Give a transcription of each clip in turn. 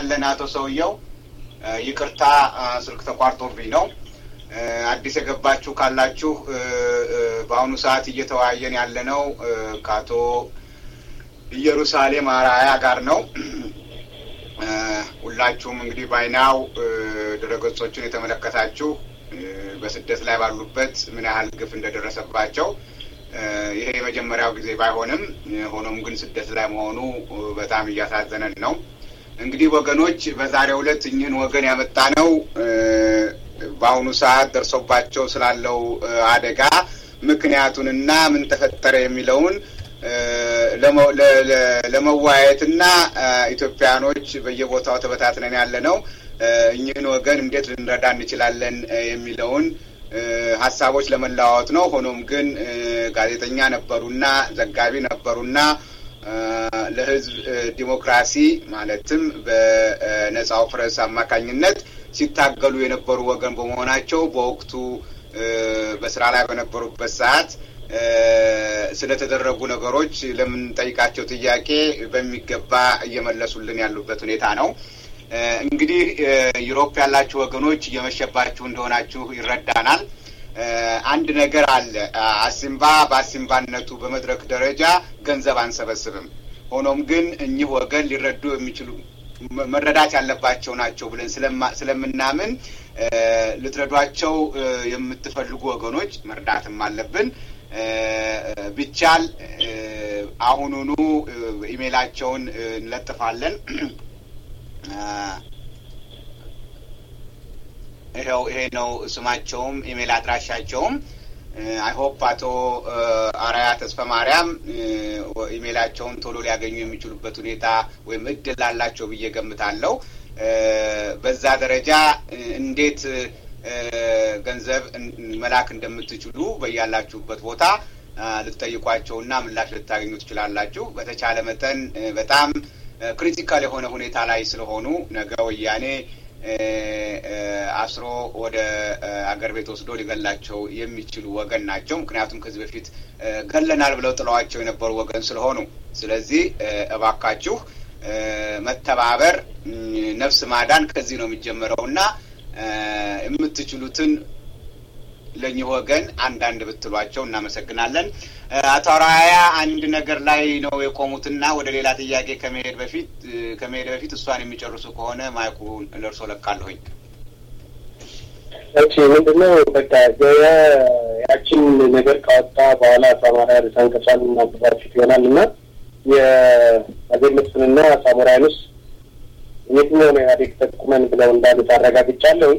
እናመሰግናለን አቶ ሰውየው። ይቅርታ ስልክ ተቋርጦብኝ ነው። አዲስ የገባችሁ ካላችሁ በአሁኑ ሰዓት እየተወያየን ያለነው ከአቶ ኢየሩሳሌም አርአያ ጋር ነው። ሁላችሁም እንግዲህ ባይናው ድረገጾቹን የተመለከታችሁ በስደት ላይ ባሉበት ምን ያህል ግፍ እንደደረሰባቸው ይሄ የመጀመሪያው ጊዜ ባይሆንም ሆኖም ግን ስደት ላይ መሆኑ በጣም እያሳዘነን ነው። እንግዲህ ወገኖች በዛሬው ዕለት እኚህን ወገን ያመጣ ነው በአሁኑ ሰዓት ደርሶባቸው ስላለው አደጋ ምክንያቱንና ምን ተፈጠረ የሚለውን ለመወያየትና ኢትዮጵያኖች በየቦታው ተበታትነን ያለ ነው እኚህን ወገን እንዴት ልንረዳ እንችላለን የሚለውን ሀሳቦች ለመለዋወጥ ነው። ሆኖም ግን ጋዜጠኛ ነበሩና ዘጋቢ ነበሩና ለሕዝብ ዲሞክራሲ ማለትም በነጻው ፕሬስ አማካኝነት ሲታገሉ የነበሩ ወገን በመሆናቸው በወቅቱ በስራ ላይ በነበሩበት ሰዓት ስለተደረጉ ነገሮች ለምንጠይቃቸው ጥያቄ በሚገባ እየመለሱልን ያሉበት ሁኔታ ነው። እንግዲህ ዩሮፕ ያላችሁ ወገኖች እየመሸባችሁ እንደሆናችሁ ይረዳናል። አንድ ነገር አለ። አሲምባ በአሲምባነቱ በመድረክ ደረጃ ገንዘብ አንሰበስብም። ሆኖም ግን እኚህ ወገን ሊረዱ የሚችሉ መረዳት ያለባቸው ናቸው ብለን ስለምናምን ልትረዷቸው የምትፈልጉ ወገኖች መርዳትም አለብን። ቢቻል አሁኑኑ ኢሜይላቸውን እንለጥፋለን። ይኸው ይሄ ነው ስማቸውም ኢሜይል አድራሻቸውም። አይሆፕ አቶ አራያ ተስፈ ማርያም ኢሜይላቸውን ቶሎ ሊያገኙ የሚችሉበት ሁኔታ ወይም እድል አላቸው ብዬ ገምታለሁ። በዛ ደረጃ እንዴት ገንዘብ መላክ እንደምትችሉ በያላችሁበት ቦታ ልትጠይቋቸውና ምላሽ ልታገኙ ትችላላችሁ። በተቻለ መጠን በጣም ክሪቲካል የሆነ ሁኔታ ላይ ስለሆኑ ነገ ወያኔ አስሮ ወደ አገር ቤት ወስዶ ሊገላቸው የሚችሉ ወገን ናቸው። ምክንያቱም ከዚህ በፊት ገለናል ብለው ጥለዋቸው የነበሩ ወገን ስለሆኑ፣ ስለዚህ እባካችሁ መተባበር፣ ነፍስ ማዳን ከዚህ ነው የሚጀመረው እና የምትችሉትን ለእኚህ ወገን አንዳንድ ብትሏቸው እናመሰግናለን። አቶ አራያ አንድ ነገር ላይ ነው የቆሙትና ወደ ሌላ ጥያቄ ከመሄድ በፊት ከመሄድ በፊት እሷን የሚጨርሱ ከሆነ ማይኩ ለእርሶ ለቃለሁኝ። እሺ፣ ምንድነው በቃ ያችን ነገር ካወጣ በኋላ ሳማራ ርዕሰ እናገባችሁት ይሆናል እና የአዜብ መስፍንና ሳሙራይኑስ የትኛው ነው ኢህአዴግ ጠቁመን ብለው እንዳሉት አረጋግጫለሁ።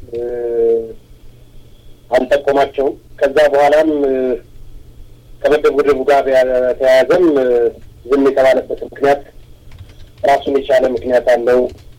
አልጠቆማቸውም። ከዛ በኋላም ከመደብደቡ ጋር በተያያዘም ዝም የተባለበት ምክንያት ራሱን የቻለ ምክንያት አለው።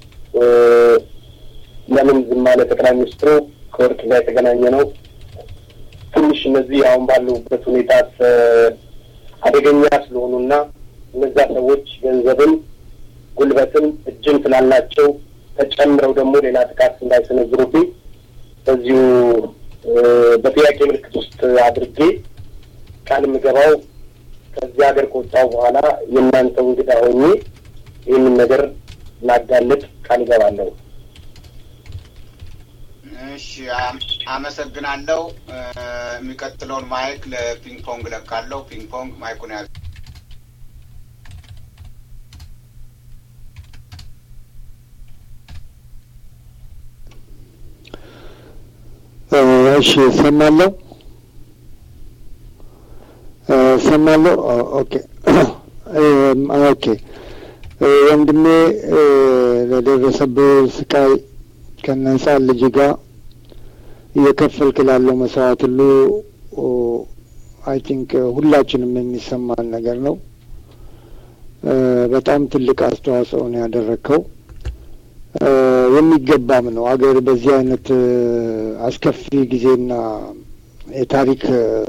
ለምን ዝም አለ ጠቅላይ ሚኒስትሩ? ከወርቅ ጋር የተገናኘ ነው። ትንሽ እነዚህ አሁን ባሉበት ሁኔታ አደገኛ ስለሆኑና እነዛ ሰዎች ገንዘብን፣ ጉልበትን፣ እጅን ስላላቸው ተጨምረው ደግሞ ሌላ ጥቃት እንዳይሰነዝሩብኝ በዚሁ በጥያቄ ምልክት ውስጥ አድርጌ ቃል የምገባው ከዚህ ሀገር ከወጣሁ በኋላ የእናንተው እንግዳ ሆኜ ይህንን ነገር ላጋልጥ ቃል እገባለሁ። እሺ፣ አመሰግናለሁ። የሚቀጥለውን ማይክ ለፒንግ ፖንግ ለካለሁ። ፒንግ ፖንግ ማይኩን ያዙ። እሺ እሰማለሁ እሰማለሁ። ኦኬ ኦኬ። ወንድሜ ለደረሰብህ ስቃይ ከነጻ ልጅ ጋር እየከፈልክ ላለው መስዋዕት ሁሉ አይ ቲንክ ሁላችንም የሚሰማን ነገር ነው። በጣም ትልቅ አስተዋጽኦ ነው ያደረግከው። የሚገባም ነው። አገር በዚህ አይነት አስከፊ ጊዜና የታሪክ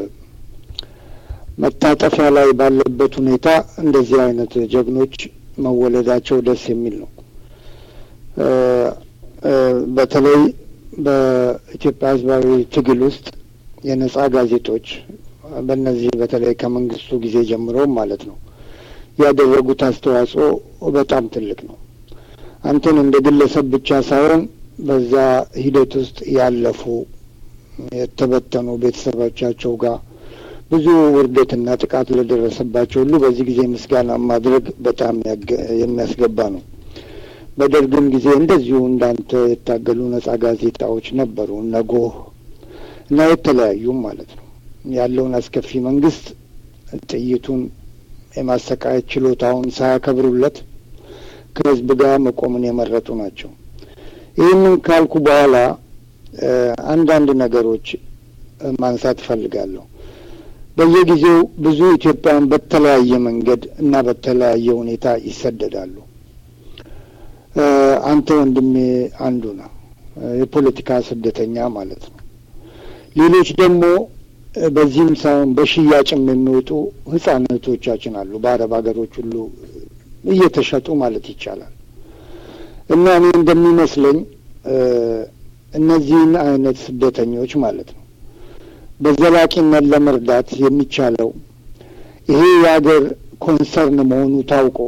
መታጠፊያ ላይ ባለበት ሁኔታ እንደዚህ አይነት ጀግኖች መወለዳቸው ደስ የሚል ነው። በተለይ በኢትዮጵያ ሕዝባዊ ትግል ውስጥ የነጻ ጋዜጦች በእነዚህ በተለይ ከመንግስቱ ጊዜ ጀምሮ ማለት ነው ያደረጉት አስተዋጽኦ በጣም ትልቅ ነው። አንተን እንደ ግለሰብ ብቻ ሳይሆን በዛ ሂደት ውስጥ ያለፉ የተበተኑ ቤተሰቦቻቸው ጋር ብዙ ውርደትና ጥቃት ለደረሰባቸው ሁሉ በዚህ ጊዜ ምስጋና ማድረግ በጣም የሚያስገባ ነው። በደርግም ጊዜ እንደዚሁ እንዳንተ የታገሉ ነጻ ጋዜጣዎች ነበሩ፣ ነጎህ እና የተለያዩም ማለት ነው። ያለውን አስከፊ መንግስት ጥይቱን የማሰቃየት ችሎታውን ሳያከብሩለት ከህዝብ ጋር መቆምን የመረጡ ናቸው። ይህንን ካልኩ በኋላ አንዳንድ ነገሮች ማንሳት እፈልጋለሁ። በየጊዜው ብዙ ኢትዮጵያውያን በተለያየ መንገድ እና በተለያየ ሁኔታ ይሰደዳሉ። አንተ ወንድሜ አንዱ ነው፣ የፖለቲካ ስደተኛ ማለት ነው። ሌሎች ደግሞ በዚህም ሳይሆን በሽያጭም የሚወጡ ህጻናቶቻችን አሉ፣ በአረብ ሀገሮች ሁሉ እየተሸጡ ማለት ይቻላል። እና እኔ እንደሚመስለኝ እነዚህን አይነት ስደተኞች ማለት ነው በዘላቂነት ለመርዳት የሚቻለው ይሄ የሀገር ኮንሰርን መሆኑ ታውቆ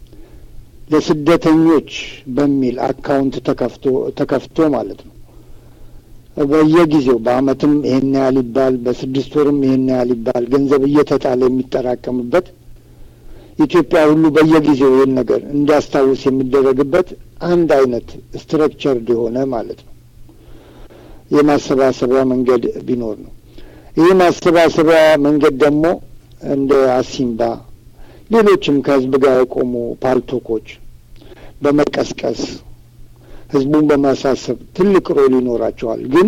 ለስደተኞች በሚል አካውንት ተከፍቶ ተከፍቶ ማለት ነው በየጊዜው በአመትም ይሄን ያህል ይባል፣ በስድስት ወርም ይሄን ያህል ይባል ገንዘብ እየተጣለ የሚጠራቀምበት ኢትዮጵያ ሁሉ በየጊዜው ይህን ነገር እንዲያስታውስ የሚደረግበት አንድ አይነት ስትረክቸርድ የሆነ ማለት ነው የማሰባሰቢያ መንገድ ቢኖር ነው። ይህ ማሰባሰቢያ መንገድ ደግሞ እንደ አሲምባ ሌሎችም ከህዝብ ጋር የቆሙ ፓልቶኮች በመቀስቀስ ህዝቡን በማሳሰብ ትልቅ ሮል ይኖራቸዋል። ግን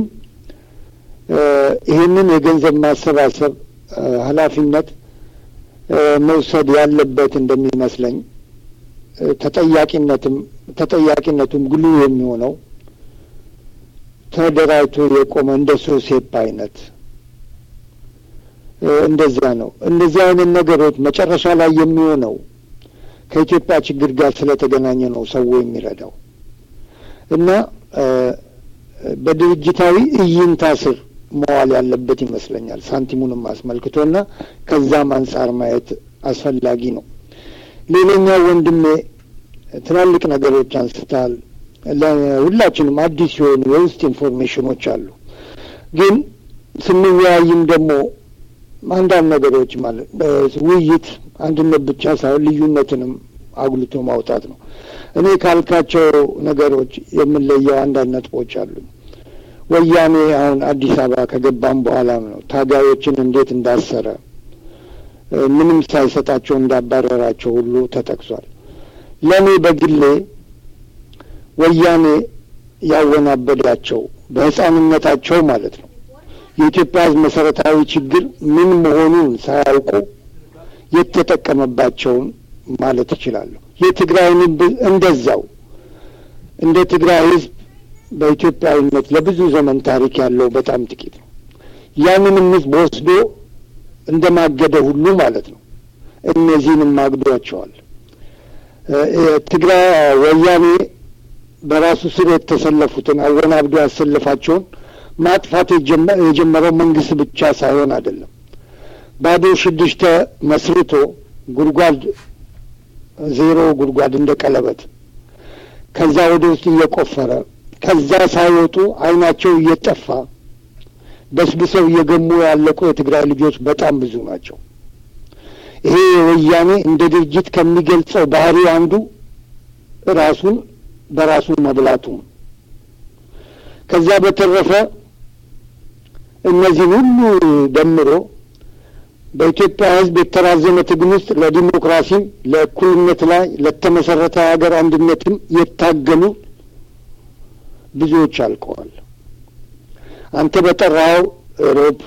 ይህንን የገንዘብ ማሰባሰብ ኃላፊነት መውሰድ ያለበት እንደሚመስለኝ ተጠያቂነትም ተጠያቂነቱም ግሉ የሚሆነው ተደራጅቶ የቆመ እንደ ሶሴፕ አይነት እንደዛ ነው። እንደዚህ አይነት ነገሮች መጨረሻ ላይ የሚሆነው ከኢትዮጵያ ችግር ጋር ስለተገናኘ ነው ሰው የሚረዳው እና በድርጅታዊ እይንታ ስር መዋል ያለበት ይመስለኛል። ሳንቲሙንም አስመልክቶና ከዛም አንጻር ማየት አስፈላጊ ነው። ሌላኛው ወንድሜ ትላልቅ ነገሮች አንስታል። ለሁላችንም አዲስ የሆኑ የውስጥ ኢንፎርሜሽኖች አሉ። ግን ስንወያይም ደግሞ አንዳንድ ነገሮች ማለት ውይይት አንድነት ብቻ ሳይሆን ልዩነትንም አጉልቶ ማውጣት ነው። እኔ ካልካቸው ነገሮች የምንለየው አንዳንድ ነጥቦች አሉ። ወያኔ አሁን አዲስ አበባ ከገባም በኋላ ነው ታጋዮችን እንዴት እንዳሰረ ምንም ሳይሰጣቸው እንዳባረራቸው ሁሉ ተጠቅሷል። ለእኔ በግሌ ወያኔ ያወናበዳቸው በሕፃንነታቸው ማለት ነው የኢትዮጵያ ሕዝብ መሰረታዊ ችግር ምን መሆኑን ሳያውቁ የተጠቀመባቸውን ማለት እችላለሁ። የትግራይን እንደዛው እንደ ትግራይ ሕዝብ በኢትዮጵያዊነት ለብዙ ዘመን ታሪክ ያለው በጣም ጥቂት ነው። ያንንም ሕዝብ ወስዶ እንደ ማገደ ሁሉ ማለት ነው እነዚህንም ማግዷቸዋል። ትግራይ ወያኔ በራሱ ስር የተሰለፉትን አወናብዶ ያሰለፋቸውን ማጥፋት የጀመረው መንግስት ብቻ ሳይሆን አይደለም። ባዶ ሽድሽተ መስርቶ ጉድጓድ ዜሮ ጉድጓድ እንደ ቀለበት ከዛ ወደ ውስጥ እየቆፈረ ከዛ ሳይወጡ አይናቸው እየጠፋ በስብሰው እየገሙ ያለቁ የትግራይ ልጆች በጣም ብዙ ናቸው። ይሄ ወያኔ እንደ ድርጅት ከሚገልጸው ባህሪ አንዱ ራሱን በራሱ መብላቱ። ከዛ በተረፈ እነዚህን ሁሉ ደምሮ በኢትዮጵያ ሕዝብ የተራዘመ ትግል ውስጥ ለዲሞክራሲም ለእኩልነት ላይ ለተመሰረተ ሀገር አንድነትም የታገሉ ብዙዎች አልቀዋል። አንተ በጠራኸው ሮብ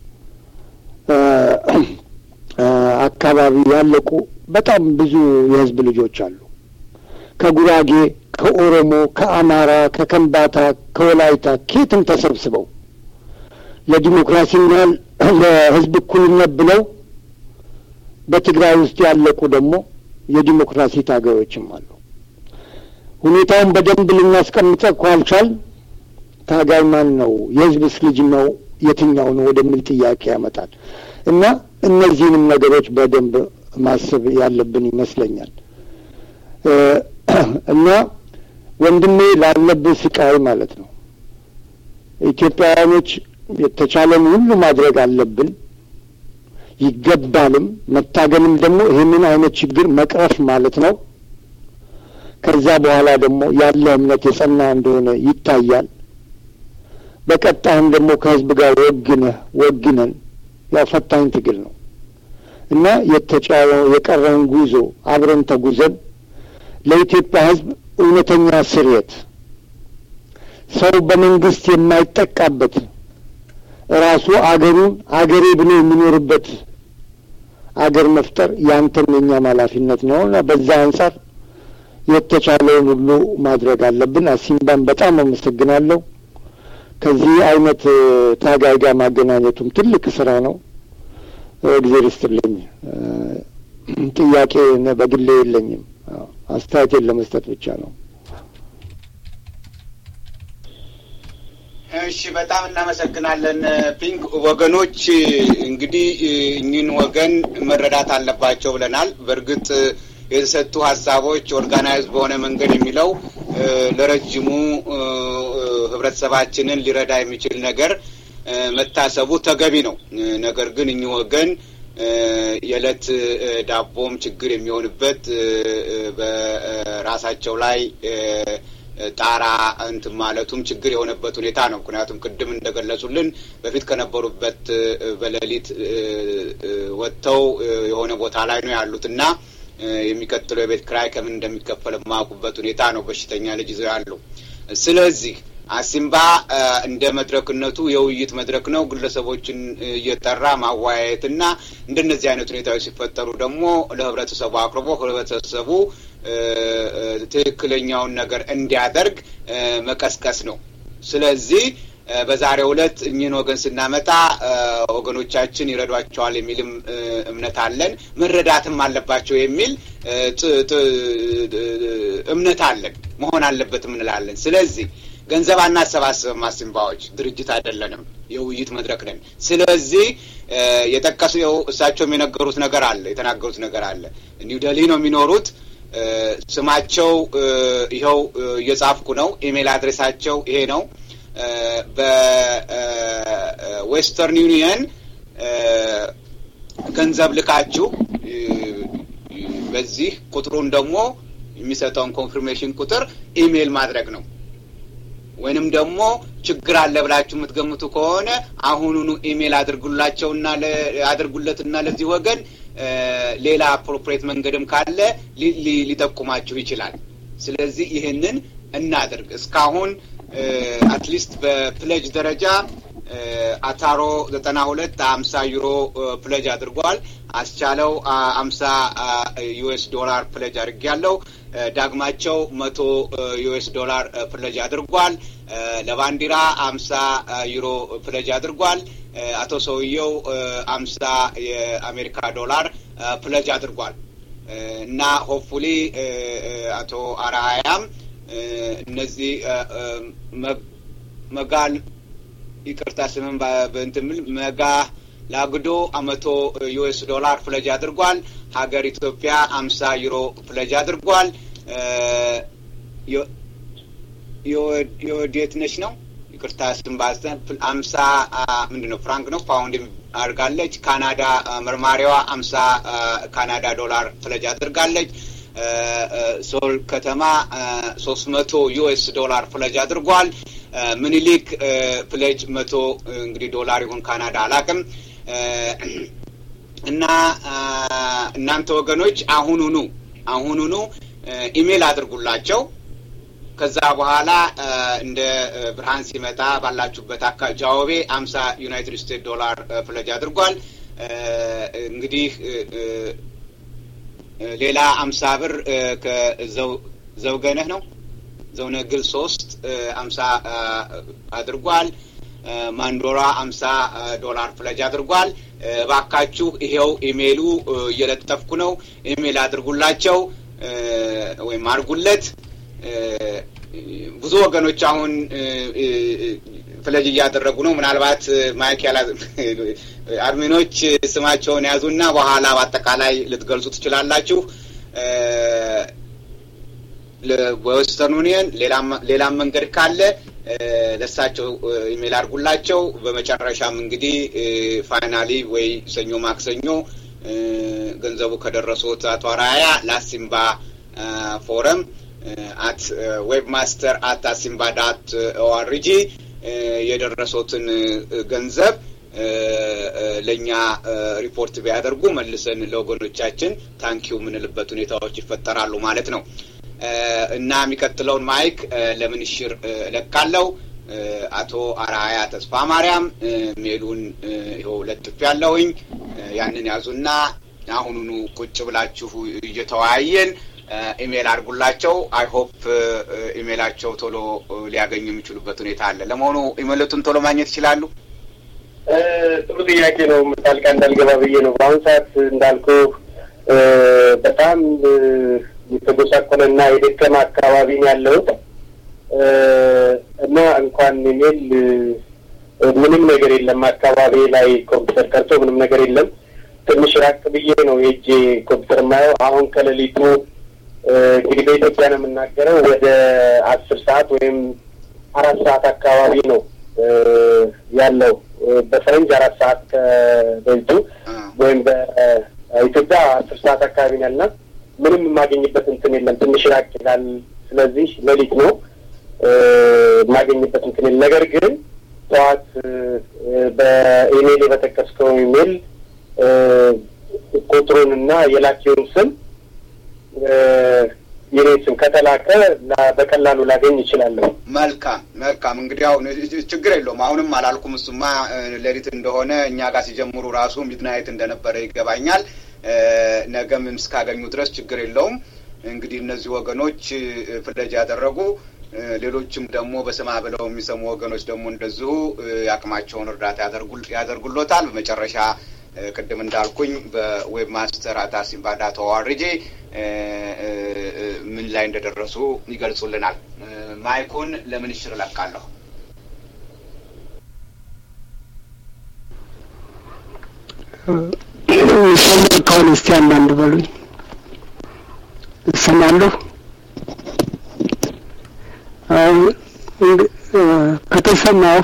አካባቢ ያለቁ በጣም ብዙ የህዝብ ልጆች አሉ። ከጉራጌ፣ ከኦሮሞ፣ ከአማራ፣ ከከምባታ፣ ከወላይታ ኬትም ተሰብስበው ለዲሞክራሲና ለህዝብ እኩልነት ብለው በትግራይ ውስጥ ያለቁ ደግሞ የዲሞክራሲ ታጋዮችም አሉ። ሁኔታውን በደንብ ልናስቀምጠው ካልቻል ታጋይ ማን ነው? የህዝብስ ልጅ ነው? የትኛው ነው ወደሚል ጥያቄ ያመጣል እና እነዚህንም ነገሮች በደንብ ማሰብ ያለብን ይመስለኛል እና ወንድሜ ላለብህ ስቃይ ማለት ነው። ኢትዮጵያውያኖች የተቻለን ሁሉ ማድረግ አለብን ይገባልም። መታገልም ደግሞ ይህንን አይነት ችግር መቅረፍ ማለት ነው። ከዛ በኋላ ደግሞ ያለ እምነት የጸና እንደሆነ ይታያል። በቀጣይም ደግሞ ከህዝብ ጋር ወግነህ ወግነን ያው ፈታኝ ትግል ነው እና የተጫወ የቀረውን ጉዞ አብረን ተጉዘን ለኢትዮጵያ ህዝብ እውነተኛ ስርየት ሰው በመንግስት የማይጠቃበት ራሱ አገሩን አገሬ ብሎ የሚኖርበት አገር መፍጠር ያንተም የኛም ኃላፊነት ነው እና በዛ አንጻር የተቻለውን ሁሉ ማድረግ አለብን። አሲምባን በጣም አመሰግናለሁ። ከዚህ አይነት ታጋይ ጋር ማገናኘቱም ትልቅ ስራ ነው። እግዜር ይስጥልኝ። ጥያቄ በግሌ የለኝም። አስተያየቴን ለመስጠት ብቻ ነው። እሺ፣ በጣም እናመሰግናለን ፒንክ። ወገኖች እንግዲህ እኚህን ወገን መረዳት አለባቸው ብለናል። በእርግጥ የተሰጡ ሀሳቦች ኦርጋናይዝ በሆነ መንገድ የሚለው ለረጅሙ ህብረተሰባችንን ሊረዳ የሚችል ነገር መታሰቡ ተገቢ ነው። ነገር ግን እኚህ ወገን የዕለት ዳቦም ችግር የሚሆንበት በራሳቸው ላይ ጣራ እንትን ማለቱም ችግር የሆነበት ሁኔታ ነው። ምክንያቱም ቅድም እንደገለጹልን በፊት ከነበሩበት በሌሊት ወጥተው የሆነ ቦታ ላይ ነው ያሉት እና የሚቀጥለው የቤት ክራይ ከምን እንደሚከፈል የማያውቁበት ሁኔታ ነው። በሽተኛ ልጅ ይዘው ያሉ። ስለዚህ አሲምባ እንደ መድረክነቱ የውይይት መድረክ ነው። ግለሰቦችን እየጠራ ማወያየትና እንደነዚህ አይነት ሁኔታዎች ሲፈጠሩ ደግሞ ለህብረተሰቡ አቅርቦ ህብረተሰቡ ትክክለኛውን ነገር እንዲያደርግ መቀስቀስ ነው። ስለዚህ በዛሬው ዕለት እኚህን ወገን ስናመጣ ወገኖቻችን ይረዷቸዋል የሚልም እምነት አለን። መረዳትም አለባቸው የሚል እምነት አለን። መሆን አለበትም እንላለን። ስለዚህ ገንዘብ አናሰባስብም። አሲምባዎች ድርጅት አይደለንም፣ የውይይት መድረክ ነን። ስለዚህ የጠቀሱ እሳቸውም የነገሩት ነገር አለ፣ የተናገሩት ነገር አለ። ኒው ደሊ ነው የሚኖሩት። ስማቸው ይኸው እየጻፍኩ ነው። ኢሜይል አድሬሳቸው ይሄ ነው። በዌስተርን ዩኒየን ገንዘብ ልካችሁ በዚህ ቁጥሩን ደግሞ የሚሰጠውን ኮንፊርሜሽን ቁጥር ኢሜይል ማድረግ ነው። ወይንም ደግሞ ችግር አለ ብላችሁ የምትገምቱ ከሆነ አሁኑኑ ኢሜይል አድርጉላቸውና አድርጉለትና ለዚህ ወገን ሌላ አፕሮፕሬት መንገድም ካለ ሊጠቁማችሁ ይችላል። ስለዚህ ይህንን እናድርግ። እስካሁን አትሊስት በፕለጅ ደረጃ አታሮ ዘጠና ሁለት አምሳ ዩሮ ፕለጅ አድርጓል። አስቻለው አምሳ ዩኤስ ዶላር ፕለጅ አድርጌያለሁ። ዳግማቸው መቶ ዩኤስ ዶላር ፕለጅ አድርጓል። ለባንዲራ አምሳ ዩሮ ፕለጅ አድርጓል። አቶ ሰውየው አምሳ የአሜሪካ ዶላር ፕለጅ አድርጓል እና ሆፕፉሊ አቶ አርአያም እነዚህ መጋል ይቅርታ ስምን በእንትን ምል መጋ ላግዶ መቶ ዩኤስ ዶላር ፍለጅ አድርጓል። ሀገር ኢትዮጵያ አምሳ ዩሮ ፍለጅ አድርጓል። የወዴት ነች ነው ይቅርታ ስም ባስተን አምሳ ምንድን ነው ፍራንክ ነው ፓውንድ አድርጋለች። ካናዳ መርማሪዋ አምሳ ካናዳ ዶላር ፍለጅ አድርጋለች። ሶል ከተማ ሶስት መቶ ዩኤስ ዶላር ፍለጅ አድርጓል። ምኒሊክ ፍለጅ መቶ እንግዲህ ዶላር ይሁን ካናዳ አላቅም እና እናንተ ወገኖች አሁኑኑ አሁኑኑ ኢሜል አድርጉላቸው። ከዛ በኋላ እንደ ብርሃን ሲመጣ ባላችሁበት አካ ጃዋቤ አምሳ ዩናይትድ ስቴትስ ዶላር ፍለጅ አድርጓል። እንግዲህ ሌላ አምሳ ብር ከዘውገነህ ነው ዘውነግል ሶስት አምሳ አድርጓል። ማንዶራ አምሳ ዶላር ፍለጅ አድርጓል። እባካችሁ ይሄው ኢሜይሉ እየለጠፍኩ ነው። ኢሜይል አድርጉላቸው ወይም አድርጉለት። ብዙ ወገኖች አሁን ፍለጅ እያደረጉ ነው። ምናልባት ማይክ ያላ አድሚኖች ስማቸውን ያዙና በኋላ በአጠቃላይ ልትገልጹ ትችላላችሁ። በዌስተርን ዩኒየን ሌላም መንገድ ካለ ለሳቸው ኢሜል አድርጉላቸው። በመጨረሻም እንግዲህ ፋይናሊ ወይ ሰኞ ማክሰኞ ገንዘቡ ከደረሱት አቶ አራያ ለአሲምባ ፎረም አት ዌብ ማስተር አት አሲምባ ዳት ኦአርጂ የደረሱትን ገንዘብ ለእኛ ሪፖርት ቢያደርጉ መልሰን ለወገኖቻችን ታንኪው የምንልበት ሁኔታዎች ይፈጠራሉ ማለት ነው እና የሚቀጥለውን ማይክ ለምንሽር እለቃለው። አቶ አርአያ ተስፋ ማርያም ሜሉን ይኸው ለጥፍ ያለውኝ ያንን ያዙና አሁኑኑ ቁጭ ብላችሁ እየተወያየን ኢሜል አድርጉላቸው። አይ ሆፕ ኢሜላቸው ቶሎ ሊያገኙ የሚችሉበት ሁኔታ አለ። ለመሆኑ ኢሜሎቱን ቶሎ ማግኘት ይችላሉ? ጥሩ ጥያቄ ነው። ጣልቃ እንዳልገባ ብዬ ነው። በአሁኑ ሰዓት እንዳልኩ በጣም የተጎሳቆለና የደከመ አካባቢ ነው ያለሁት እና እንኳን ኢሜል ምንም ነገር የለም አካባቢ ላይ ኮምፒውተር ቀርቶ ምንም ነገር የለም። ትንሽ ራቅ ብዬ ነው የእጄ ኮምፒውተር የማየው። አሁን ከሌሊቱ እንግዲህ በኢትዮጵያ ነው የምናገረው ወደ አስር ሰዓት ወይም አራት ሰዓት አካባቢ ነው ያለው በፈረንጅ አራት ሰዓት ከሌሊቱ ወይም በኢትዮጵያ አስር ሰዓት አካባቢ ነው ያልና ምንም የማገኝበት እንትን የለም። ትንሽ ራቅ ይላል። ስለዚህ ሌሊት ነው የማገኝበት እንትን የለም። ነገር ግን ጠዋት በኢሜይል በጠቀስከው ኢሜይል ቁጥሩን እና የላኪውን ስም የኔ ስም ከተላከ በቀላሉ ላገኝ ይችላለሁ። መልካም መልካም። እንግዲህ አሁን ችግር የለውም። አሁንም አላልኩም። እሱማ ሌሊት እንደሆነ እኛ ጋር ሲጀምሩ ራሱ ሚድናይት እንደነበረ ይገባኛል። ነገም እስካገኙ ድረስ ችግር የለውም። እንግዲህ እነዚህ ወገኖች ፍለጃ ያደረጉ ሌሎችም ደግሞ በስማ ብለው የሚሰሙ ወገኖች ደግሞ እንደዚሁ የአቅማቸውን እርዳታ ያደርጉሎታል። በመጨረሻ ቅድም እንዳልኩኝ በዌብ ማስተር አታሲምባ ዳት ኦአርጂ ምን ላይ እንደደረሱ ይገልጹልናል። ማይኩን ለምንሽር እለቃለሁ። ሰማ ከሆነ እስቲ አንዳንድ በሉኝ። እሰማለሁ። ከተሰማሁ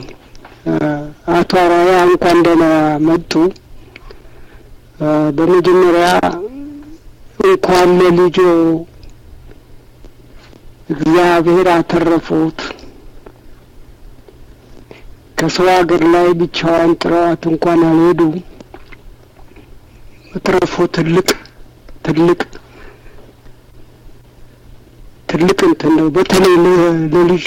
አቶ አራያ እንኳን ደህና መጡ። በመጀመሪያ እንኳን ለልጆ እግዚአብሔር አተረፉት። ከሰው ሀገር ላይ ብቻዋን ጥረዋት እንኳን አልሄዱ። መትረፉ ትልቅ ትልቅ ትልቅ እንትን ነው። በተለይ ለልጆ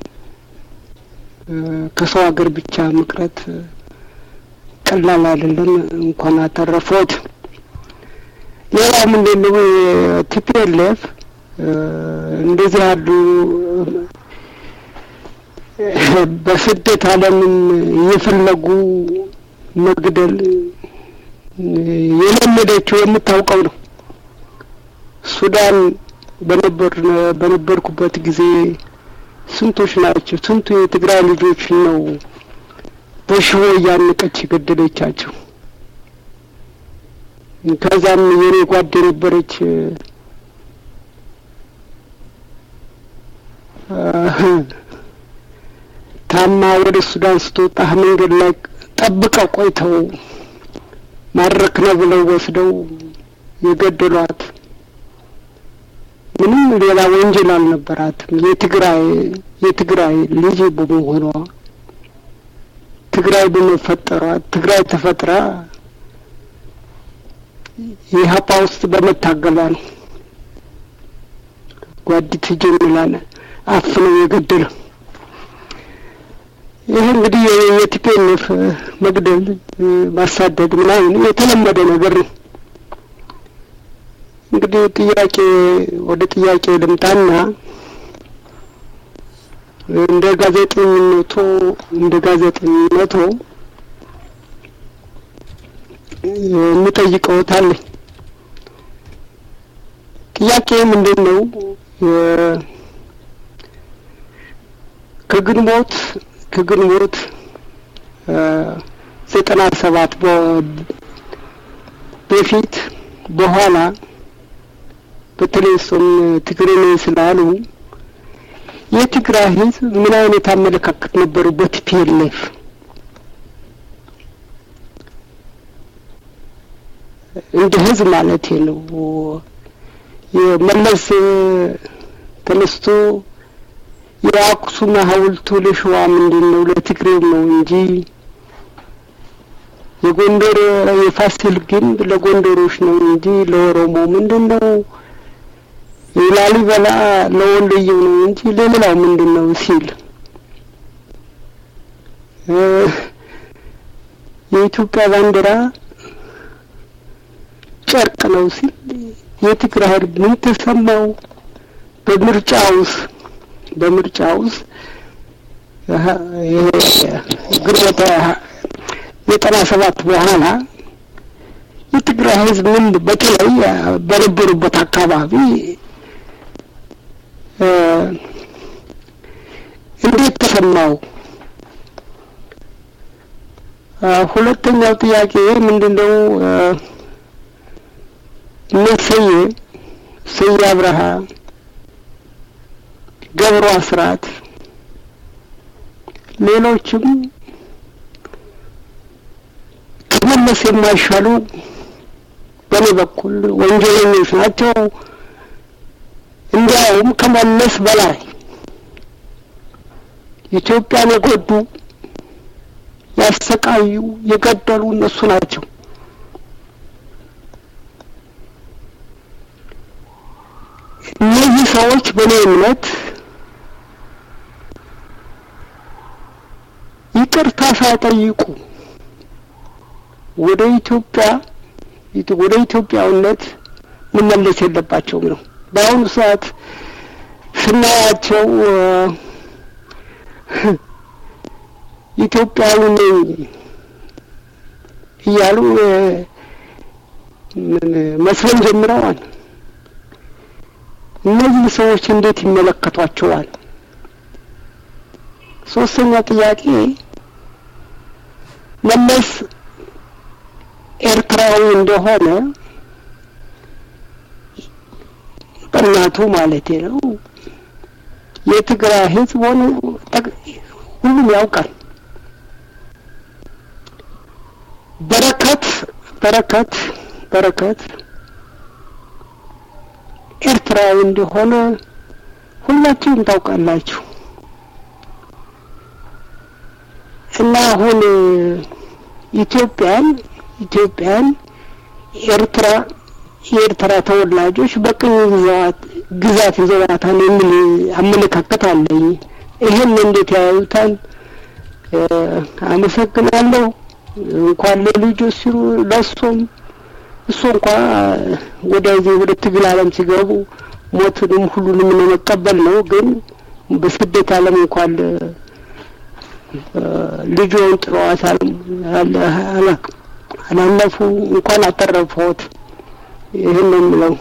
ከሰው ሀገር ብቻ መቅረት ቀላል አይደለም። እንኳን አተረፎት። ሌላው ምንድን ነው ቲፒኤልኤፍ እንደዚህ ያሉ በስደት ዓለምን እየፈለጉ መግደል የለመደችው የምታውቀው ነው። ሱዳን በነበር በነበርኩበት ጊዜ ስንቶች ናቸው? ስንቱ የትግራይ ልጆች ነው በሽቦ እያነቀች የገደለቻቸው። ከዛም የኔ ጓድ የነበረች ታማ ወደ ሱዳን ስትወጣ መንገድ ላይ ጠብቀው ቆይተው ማድረክ ነው ብለው ወስደው የገደሏት ምንም ሌላ ወንጀል አልነበራትም። የትግራይ የትግራይ ልጅ በመሆኗ ትግራይ በመፈጠሯ ትግራይ ተፈጥራ የሀፓ ውስጥ በመታገሏ ነው። ጓዲት ጀምላለ አፍነው የገደለው። ይህ እንግዲህ የቲፒኤልኤፍ መግደል፣ ማሳደድ ምናምን የተለመደ ነገር ነው። እንግዲህ ጥያቄ ወደ ጥያቄ ልምጣና እንደ ጋዜጠኝነቱ እንደ ጋዜጠኝነቱ የምጠይቀውት አለኝ። ጥያቄ ምንድን ነው? ከግንቦት ከግንቦት ዘጠና ሰባት በፊት በኋላ በተለይ እሱም ትግሬ ነኝ ስላሉ የትግራይ ህዝብ ምን አይነት አመለካከት ነበሩ በቲፒኤልኤፍ እንደ ህዝብ ማለት ነው። የመለስ ተነስቶ የአክሱም ሐውልቱ ለሸዋ ምንድን ነው ለትግሬው ነው እንጂ የጎንደር የፋሲል ግንብ ለጎንደሮች ነው እንጂ ለኦሮሞ ምንድን ነው? የላሊበላ ለወሎየው ነው እንጂ ለሌላው ምንድን ነው ሲል የኢትዮጵያ ባንዲራ ጨርቅ ነው ሲል የትግራይ ህዝብ ምን ተሰማው? በምርጫ ውስጥ በምርጫ ውስጥ ግንቦት ዘጠና ሰባት በኋላ የትግራይ ህዝብ ምን በተለይ በነበሩበት አካባቢ እንዴት ተሰማው? ሁለተኛው ጥያቄ ምንድን ነው? እነ እሰዬ እሰዬ አብርሃ፣ ገብሩ አስራት፣ ሌሎችም ከመለስ የማይሻሉ በእኔ በኩል ወንጀለኞች ናቸው። እንዲያውም ከመለስ በላይ ኢትዮጵያን የጎዱ ያሰቃዩ፣ የገደሉ እነሱ ናቸው። እነዚህ ሰዎች በእኔ እምነት ይቅርታ ሳይጠይቁ ወደ ኢትዮጵያ ወደ ኢትዮጵያዊነት መመለስ የለባቸውም ነው። በአሁኑ ሰዓት ስናያቸው ኢትዮጵያዊ ነኝ እያሉ መስለን ጀምረዋል። እነዚህ ሰዎች እንዴት ይመለከቷቸዋል? ሶስተኛ ጥያቄ መለስ ኤርትራዊ እንደሆነ በእናቱ ማለቴ ነው የትግራይ ሕዝብ ሆነ ሁሉም ያውቃል። በረከት በረከት በረከት ኤርትራዊ እንደሆነ ሁላችሁም ታውቃላችሁ። እና አሁን ኢትዮጵያን ኢትዮጵያን ኤርትራ የኤርትራ ተወላጆች በቅኝ ግዛት ግዛት ይዘዋታል የሚል አመለካከት አለኝ። ይህን እንዴት ያዩታል? አመሰግናለሁ። እንኳን ለልጆች ሲሉ ለእሱም እሱ እንኳ ወደዚህ ወደ ትግል ዓለም ሲገቡ ሞትንም ሁሉንም መቀበል ነው። ግን በስደት ዓለም እንኳን ልጆን ጥለዋት አላለፉ እንኳን አተረፈዎት። ይህን ነው የምለው።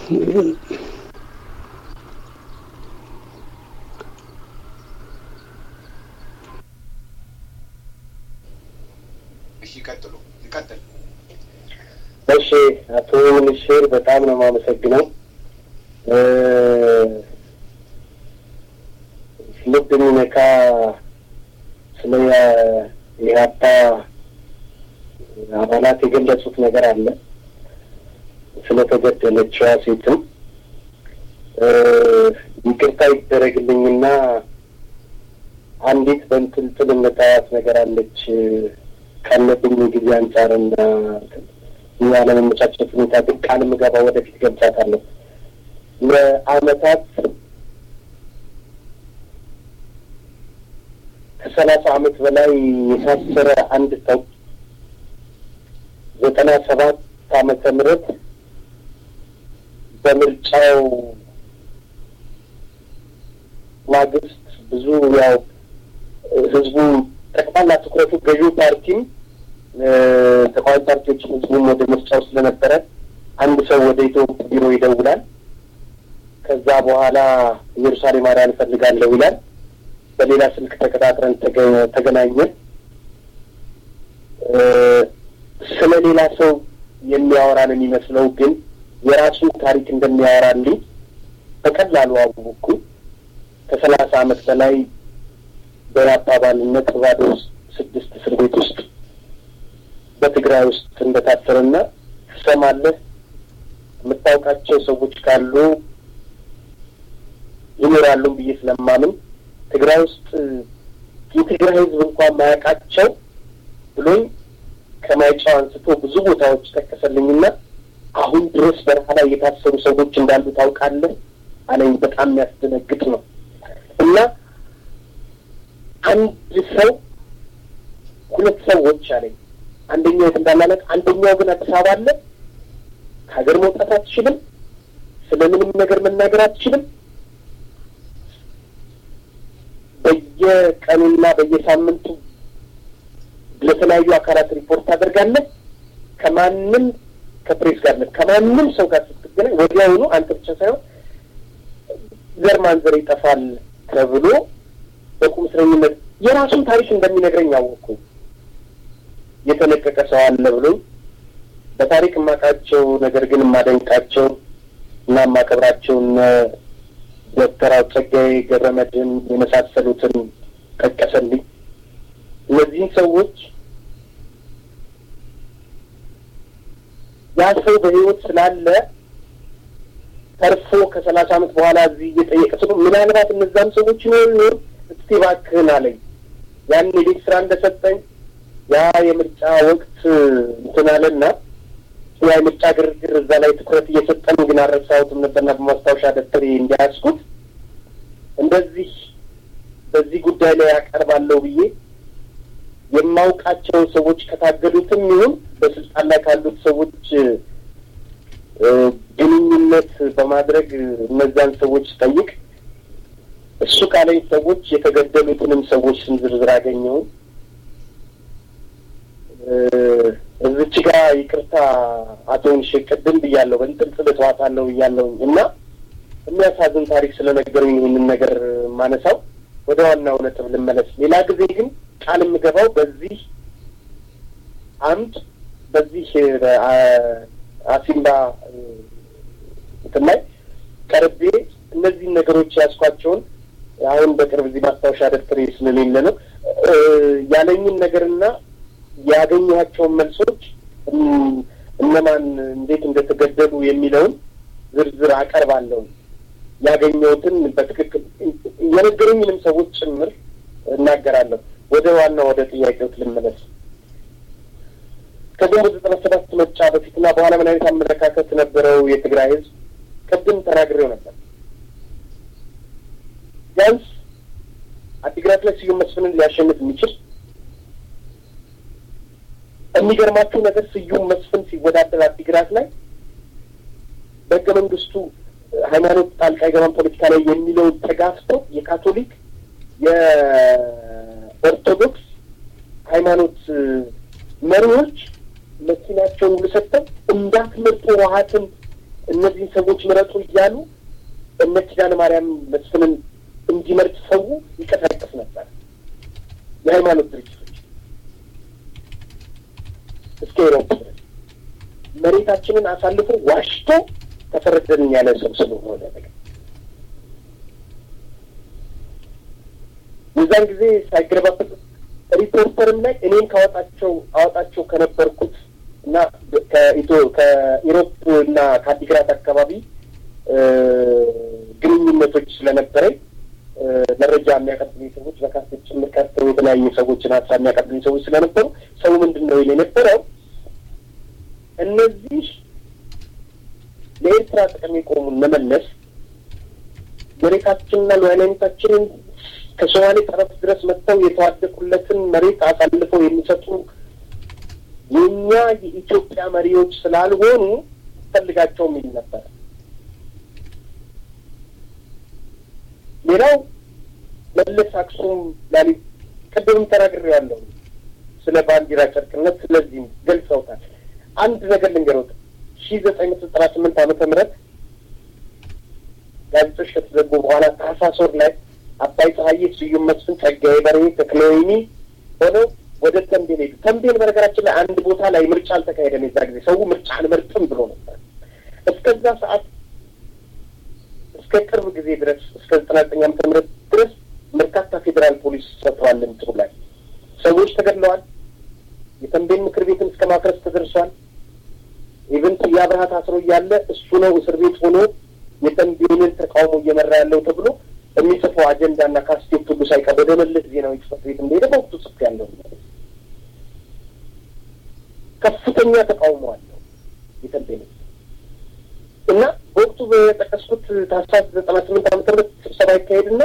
እሺ፣ ይቀጥሉ፣ ይቀጥል። እሺ አቶ ምንሽር በጣም ነው የማመሰግነው። ልብ የሚነካ ስለ የኢህአፓ አባላት የገለጹት ነገር አለ። ስለተገደለችዋ ሴትም ይቅርታ ይደረግልኝና አንዲት በንትልትል የምታያት ነገር አለች ካለብኝ ጊዜ አንጻርና ያለመመቻቸት ሁኔታ ግን ቃል ምገባ ወደፊት ገብቻታለሁ። ለአመታት ከሰላሳ አመት በላይ የታሰረ አንድ ሰው ዘጠና ሰባት አመተ ምህረት በምርጫው ማግስት ብዙ ያው ህዝቡ ጠቅላላ ትኩረቱ ገዢው ፓርቲም ተቃዋሚ ፓርቲዎችን ህዝቡም ወደ ምርጫው ስለነበረ አንድ ሰው ወደ ኢትዮጵያ ቢሮ ይደውላል። ከዛ በኋላ ኢየሩሳሌም ማርያም እፈልጋለሁ ይላል። በሌላ ስልክ ተቀጣጥረን ተገናኘን። ስለ ሌላ ሰው የሚያወራን የሚመስለው ግን የራሱን ታሪክ እንደሚያወራልኝ በቀላሉ አወቅኩ። ከሰላሳ ዓመት በላይ በራፓ አባልነት ባዶ ውስጥ ስድስት እስር ቤት ውስጥ በትግራይ ውስጥ እንደታሰረና ትሰማለህ የምታውቃቸው ሰዎች ካሉ ይኖራሉ ብዬ ስለማምን ትግራይ ውስጥ የትግራይ ሕዝብ እንኳን ማያውቃቸው ብሎኝ ከማይጫው አንስቶ ብዙ ቦታዎች ጠቀሰልኝና አሁን ድረስ በረሃ ላይ የታሰሩ ሰዎች እንዳሉ ታውቃለህ አለኝ። በጣም የሚያስደነግጥ ነው እና አንድ ሰው ሁለት ሰዎች አለኝ። አንደኛው የት እንዳላለት፣ አንደኛው ግን አዲስ አበባ አለ። ከሀገር መውጣት አትችልም። ስለምንም ነገር መናገር አትችልም። በየቀኑና በየሳምንቱ ለተለያዩ አካላት ሪፖርት ታደርጋለህ። ከማንም ከፕሬስ ጋር ነ ከማንም ሰው ጋር ስትገናኝ ወዲያውኑ አንተ ብቻ ሳይሆን ዘር ማንዘር ይጠፋል ተብሎ በቁም እስረኝነት የራሱን ታሪክ እንደሚነግረኝ አወቅኩኝ። የተለቀቀ ሰው አለ ብሎኝ በታሪክ የማውቃቸው ነገር ግን የማደንቃቸው እና የማከብራቸውን ዶክተር ጸጋዬ ገብረመድህን የመሳሰሉትን ጠቀሰልኝ። እነዚህን ሰዎች ያ ሰው በሕይወት ስላለ ተርፎ ከሰላሳ ዓመት በኋላ እዚህ እየጠየቀ ስሉ ምናልባት እነዛም ሰዎች ይኖሩ ይሆን እስቲ እባክህን አለኝ። ያን የቤት ስራ እንደሰጠኝ ያ የምርጫ ወቅት እንትን አለና ያ የምርጫ ግርግር እዛ ላይ ትኩረት እየሰጠን ግን አልረሳሁትም ነበርና በማስታወሻ ደብተሬ እንዲያስኩት እንደዚህ በዚህ ጉዳይ ላይ ያቀርባለሁ ብዬ የማውቃቸውን ሰዎች ከታገዱትም ይሁን በስልጣን ላይ ካሉት ሰዎች ግንኙነት በማድረግ እነዛን ሰዎች ጠይቅ እሱ ካለኝ ሰዎች የተገደሉትንም ሰዎች ስም ዝርዝር አገኘውን። እዚች ጋ ይቅርታ አቶ ንሽ ቅድም ብያለሁ፣ በንጥልጥል እተዋታለሁ ብያለሁኝ እና የሚያሳዝን ታሪክ ስለነገሩኝ ይህንን ነገር ማነሳው ወደ ዋናው ነጥብ ልመለስ። ሌላ ጊዜ ግን ቃል የምገባው በዚህ አምድ በዚህ አሲምባ እንትን ላይ ቀርቤ እነዚህን ነገሮች ያስኳቸውን አሁን በቅርብ እዚህ ማስታወሻ ደብተሬ ስለሌለ ነው ያለኝን ነገርና ያገኘኋቸውን መልሶች እነማን እንዴት እንደተገደሉ የሚለውን ዝርዝር አቀርባለሁ። ያገኘሁትን በትክክል የነገሩኝንም ሰዎች ጭምር እናገራለሁ። ወደ ዋናው ወደ ጥያቄዎች ልመለስ። ከግንቦት ዘጠና ሰባት ምርጫ በፊትና በኋላ ምን አይነት አመለካከት ነበረው የትግራይ ሕዝብ? ቅድም ተናግሬው ነበር። ቢያንስ አዲግራት ላይ ስዩም መስፍንን ሊያሸንፍ የሚችል የሚገርማችሁ ነገር ስዩም መስፍን ሲወዳደር አዲግራት ላይ በህገ መንግስቱ ሃይማኖት ጣልቃ አይገባም ፖለቲካ ላይ የሚለውን ተጋፍቶ የካቶሊክ የኦርቶዶክስ ሃይማኖት መሪዎች መኪናቸውን ሁሉ ሰጥተው እንዳትመርጡ ህወሓትን እነዚህን ሰዎች ምረጡ እያሉ እነ ኪዳነ ማርያም መስፍንን እንዲመርጥ ሰው ይቀሳቀስ ነበር። የሃይማኖት ድርጅቶች እስከ ሮብ ድረስ መሬታችንን አሳልፎ ዋሽቶ ተፈረደልን ያለ ሰው ስለሆነ ነገር የዛን ጊዜ ሳይገለባበጥ ሪፖርተርም ላይ እኔም ካወጣቸው አወጣቸው ከነበርኩት እና ከኢትዮ ከኢሮፕ እና ከአዲግራት አካባቢ ግንኙነቶች ስለነበረኝ መረጃ የሚያቀብሉኝ ሰዎች በካሴት ጭምር ቀርተው የተለያዩ ሰዎችን ሀሳብ የሚያቀብሉኝ ሰዎች ስለነበሩ ሰው ምንድን ነው ይል የነበረው እነዚህ ለኤርትራ ጥቅም የቆሙን መመለስ መሬታችንና ሉዓላዊነታችንን ከሶማሌ ጠረፍ ድረስ መጥተው የተዋደቁለትን መሬት አሳልፈው የሚሰጡ የእኛ የኢትዮጵያ መሪዎች ስላልሆኑ ፈልጋቸውም ይል ነበር። ሌላው መለስ አክሱም ላሊ ቅድምም ተናግሬያለሁ ስለ ባንዲራ ጨርቅነት፣ ስለዚህም ገልጸውታል። አንድ ነገር ልንገሮት ሺ ዘጠኝ መቶ ዘጠና ስምንት ዓመተ ምህረት ጋዜጦች ከተዘጉ በኋላ ታህሳስ ወር ላይ አባይ ፀሐዬ፣ ስዩም መስፍን፣ ጸጋዬ በርሄ፣ ተክለወይኒ ሆነው ወደ ተንቤን ሄዱ። ተንቤን በነገራችን ላይ አንድ ቦታ ላይ ምርጫ አልተካሄደም። የዛ ጊዜ ሰው ምርጫ አልመርጥም ብሎ ነበር። እስከዛ ሰዓት እስከ እስከ ቅርብ ጊዜ ድረስ እስከ ዘጠና ዘጠኝ ዓመተ ምህረት ድረስ በርካታ ፌዴራል ፖሊስ ሰፍሯል። እንትሩ ላይ ሰዎች ተገድለዋል። የተንቤን ምክር ቤትን እስከ ማፍረስ ተደርሷል። ኢቨን የአብርሃ ታስሮ እያለ እሱ ነው እስር ቤት ሆኖ የተንቤንን ተቃውሞ እየመራ ያለው ተብሎ የሚጽፈው አጀንዳና ካስቴት ሁሉ ሳይቀር ወደ መለስ ዜናዊ ጽሕፈት ቤት እንደሄደ በወቅቱ ጽፍ ያለው ከፍተኛ ተቃውሞ አለው የተንቤን እና በወቅቱ በጠቀስኩት ታህሳስ ዘጠና ስምንት ዓመተ ምህረት ስብሰባ ይካሄድና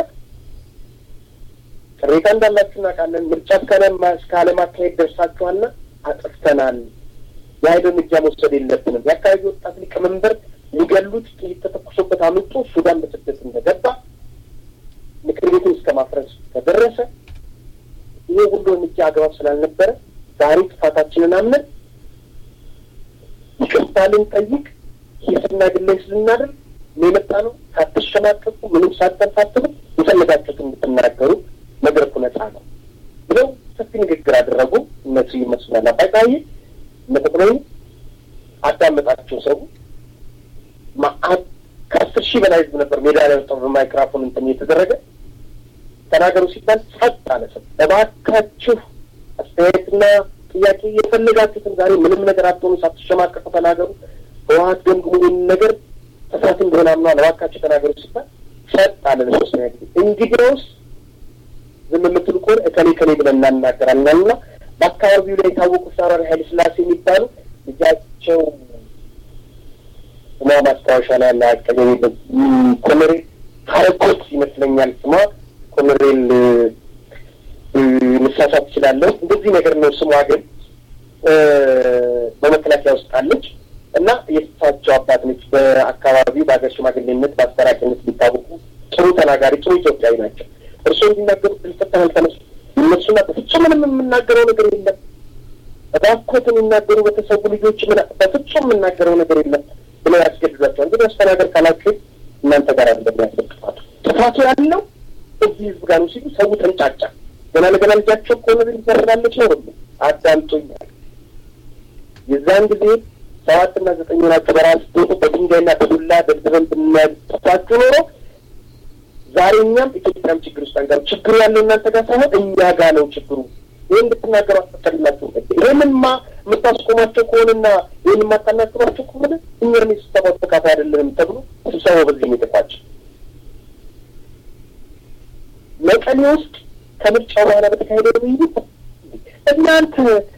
ቅሬታ እንዳላችሁ እናውቃለን። ምርጫ እስከ አለማካሄድ ደርሳችኋልና አጥፍተናል። የኃይል እርምጃ መውሰድ የለብንም። የአካባቢ ወጣት ሊቀመንበር ሊገሉት ጥይት ተተኩሶበት አምልጦ ሱዳን በስደት እንደገባ ምክር ቤቱን እስከ ማፍረስ ተደረሰ። ይሄ ሁሉ እርምጃ አግባብ ስላልነበረ ዛሬ ጥፋታችንን አምነን ይቅርታ ልንጠይቅ ሂስና ግለስ ልናደርግ ነው የመጣ ነው። ሳትሸማቀቁ ምንም ሳተንሳትሉ የፈለጋችሁት እንድትናገሩ መድረኩ ነጻ ነው ብለው ሰፊ ንግግር አደረጉ። እነሱ ይመስላል አባይታዬ እነጠቅላይ አዳመጣቸው። ሰው ማአት ከአስር ሺህ በላይ ህዝብ ነበር ሜዳ ላይ ወጣው በማይክራፎን እንትን እየተደረገ ተናገሩ ሲባል ጸጥ አለ። ሰው እባካችሁ አስተያየትና ጥያቄ የፈለጋችሁትን ዛሬ ምንም ነገር አትሆኑ፣ ሳትሸማቀቁ ተናገሩ። ህወሀት ገምግሙ ይህን ነገር ጥፋት እንደሆነ አምኗል፣ እባካችሁ ተናገሩ ሲባል ጸጥ አለ ለሶስተኛ ጊዜ። እንግዲያውስ ዝም የምትሉ ከሆነ እከሌ ከሌ ብለን እናናገራለን እና በአካባቢው ላይ የታወቁ ፊታውራሪ ኃይለ ሥላሴ የሚባሉ ልጃቸው ስሟ ማስታወሻ ላይ ያለ አቀገ ኮሎኔል ሀረጎት ይመስለኛል ስሟ ኮሎኔል ልሳሳት ትችላለሁ። እንደዚህ ነገር ነው ስሟ ግን በመከላከያ ውስጥ አለች እና የእሳቸው አባት ነች። በአካባቢው በሀገር ሽማግሌነት በአስታራቂነት ሊታወቁ ጥሩ ተናጋሪ፣ ጥሩ ኢትዮጵያዊ ናቸው። እርስዎ እንዲናገሩ ልፈታን አልተነሱ እነሱና በፍጹም ምንም የምናገረው ነገር የለም። እባክዎትን የሚናገሩ በተሰቡ ልጆች ምን በፍጹም የምናገረው ነገር የለም ብለው ያስገድዷቸዋል። እንግዲህ አስተናገር ካላችሁ እናንተ ጋር አለ ያስገ ጥፋቱ ጥፋቱ ያለው እዚህ ህዝብ ጋር ነው ሲሉ ሰው ተንጫጫ። ገና ለገና ልጃቸው ከሆነ ሊፈረዳለች ነው ሁሉ አዳምጦኛል። የዛን ጊዜ ሰባትና ዘጠኝ ሆናችሁ በራስ ዶቶ በድንጋይና በዱላ ደብድበን ብናጥፋችሁ ኖሮ ዛሬ እኛም ኢትዮጵያም ችግር ውስጥ አንጋሩ። ችግሩ ያለው እናንተ ጋር ሳይሆን እኛ ጋር ነው ችግሩ። ይህ እንድትናገሩ አስፈቀድላችሁ። ይህንማ የምታስቆማቸው ከሆነና ይህን የማታናግሯቸው ከሆነ እኛም የስብሰባው ተካፋይ አይደለንም ተብሎ ስብሰባው በዚህ የተቋጨ መቀሌ ውስጥ ከምርጫ በኋላ በተካሄደ ውይይት እናንተ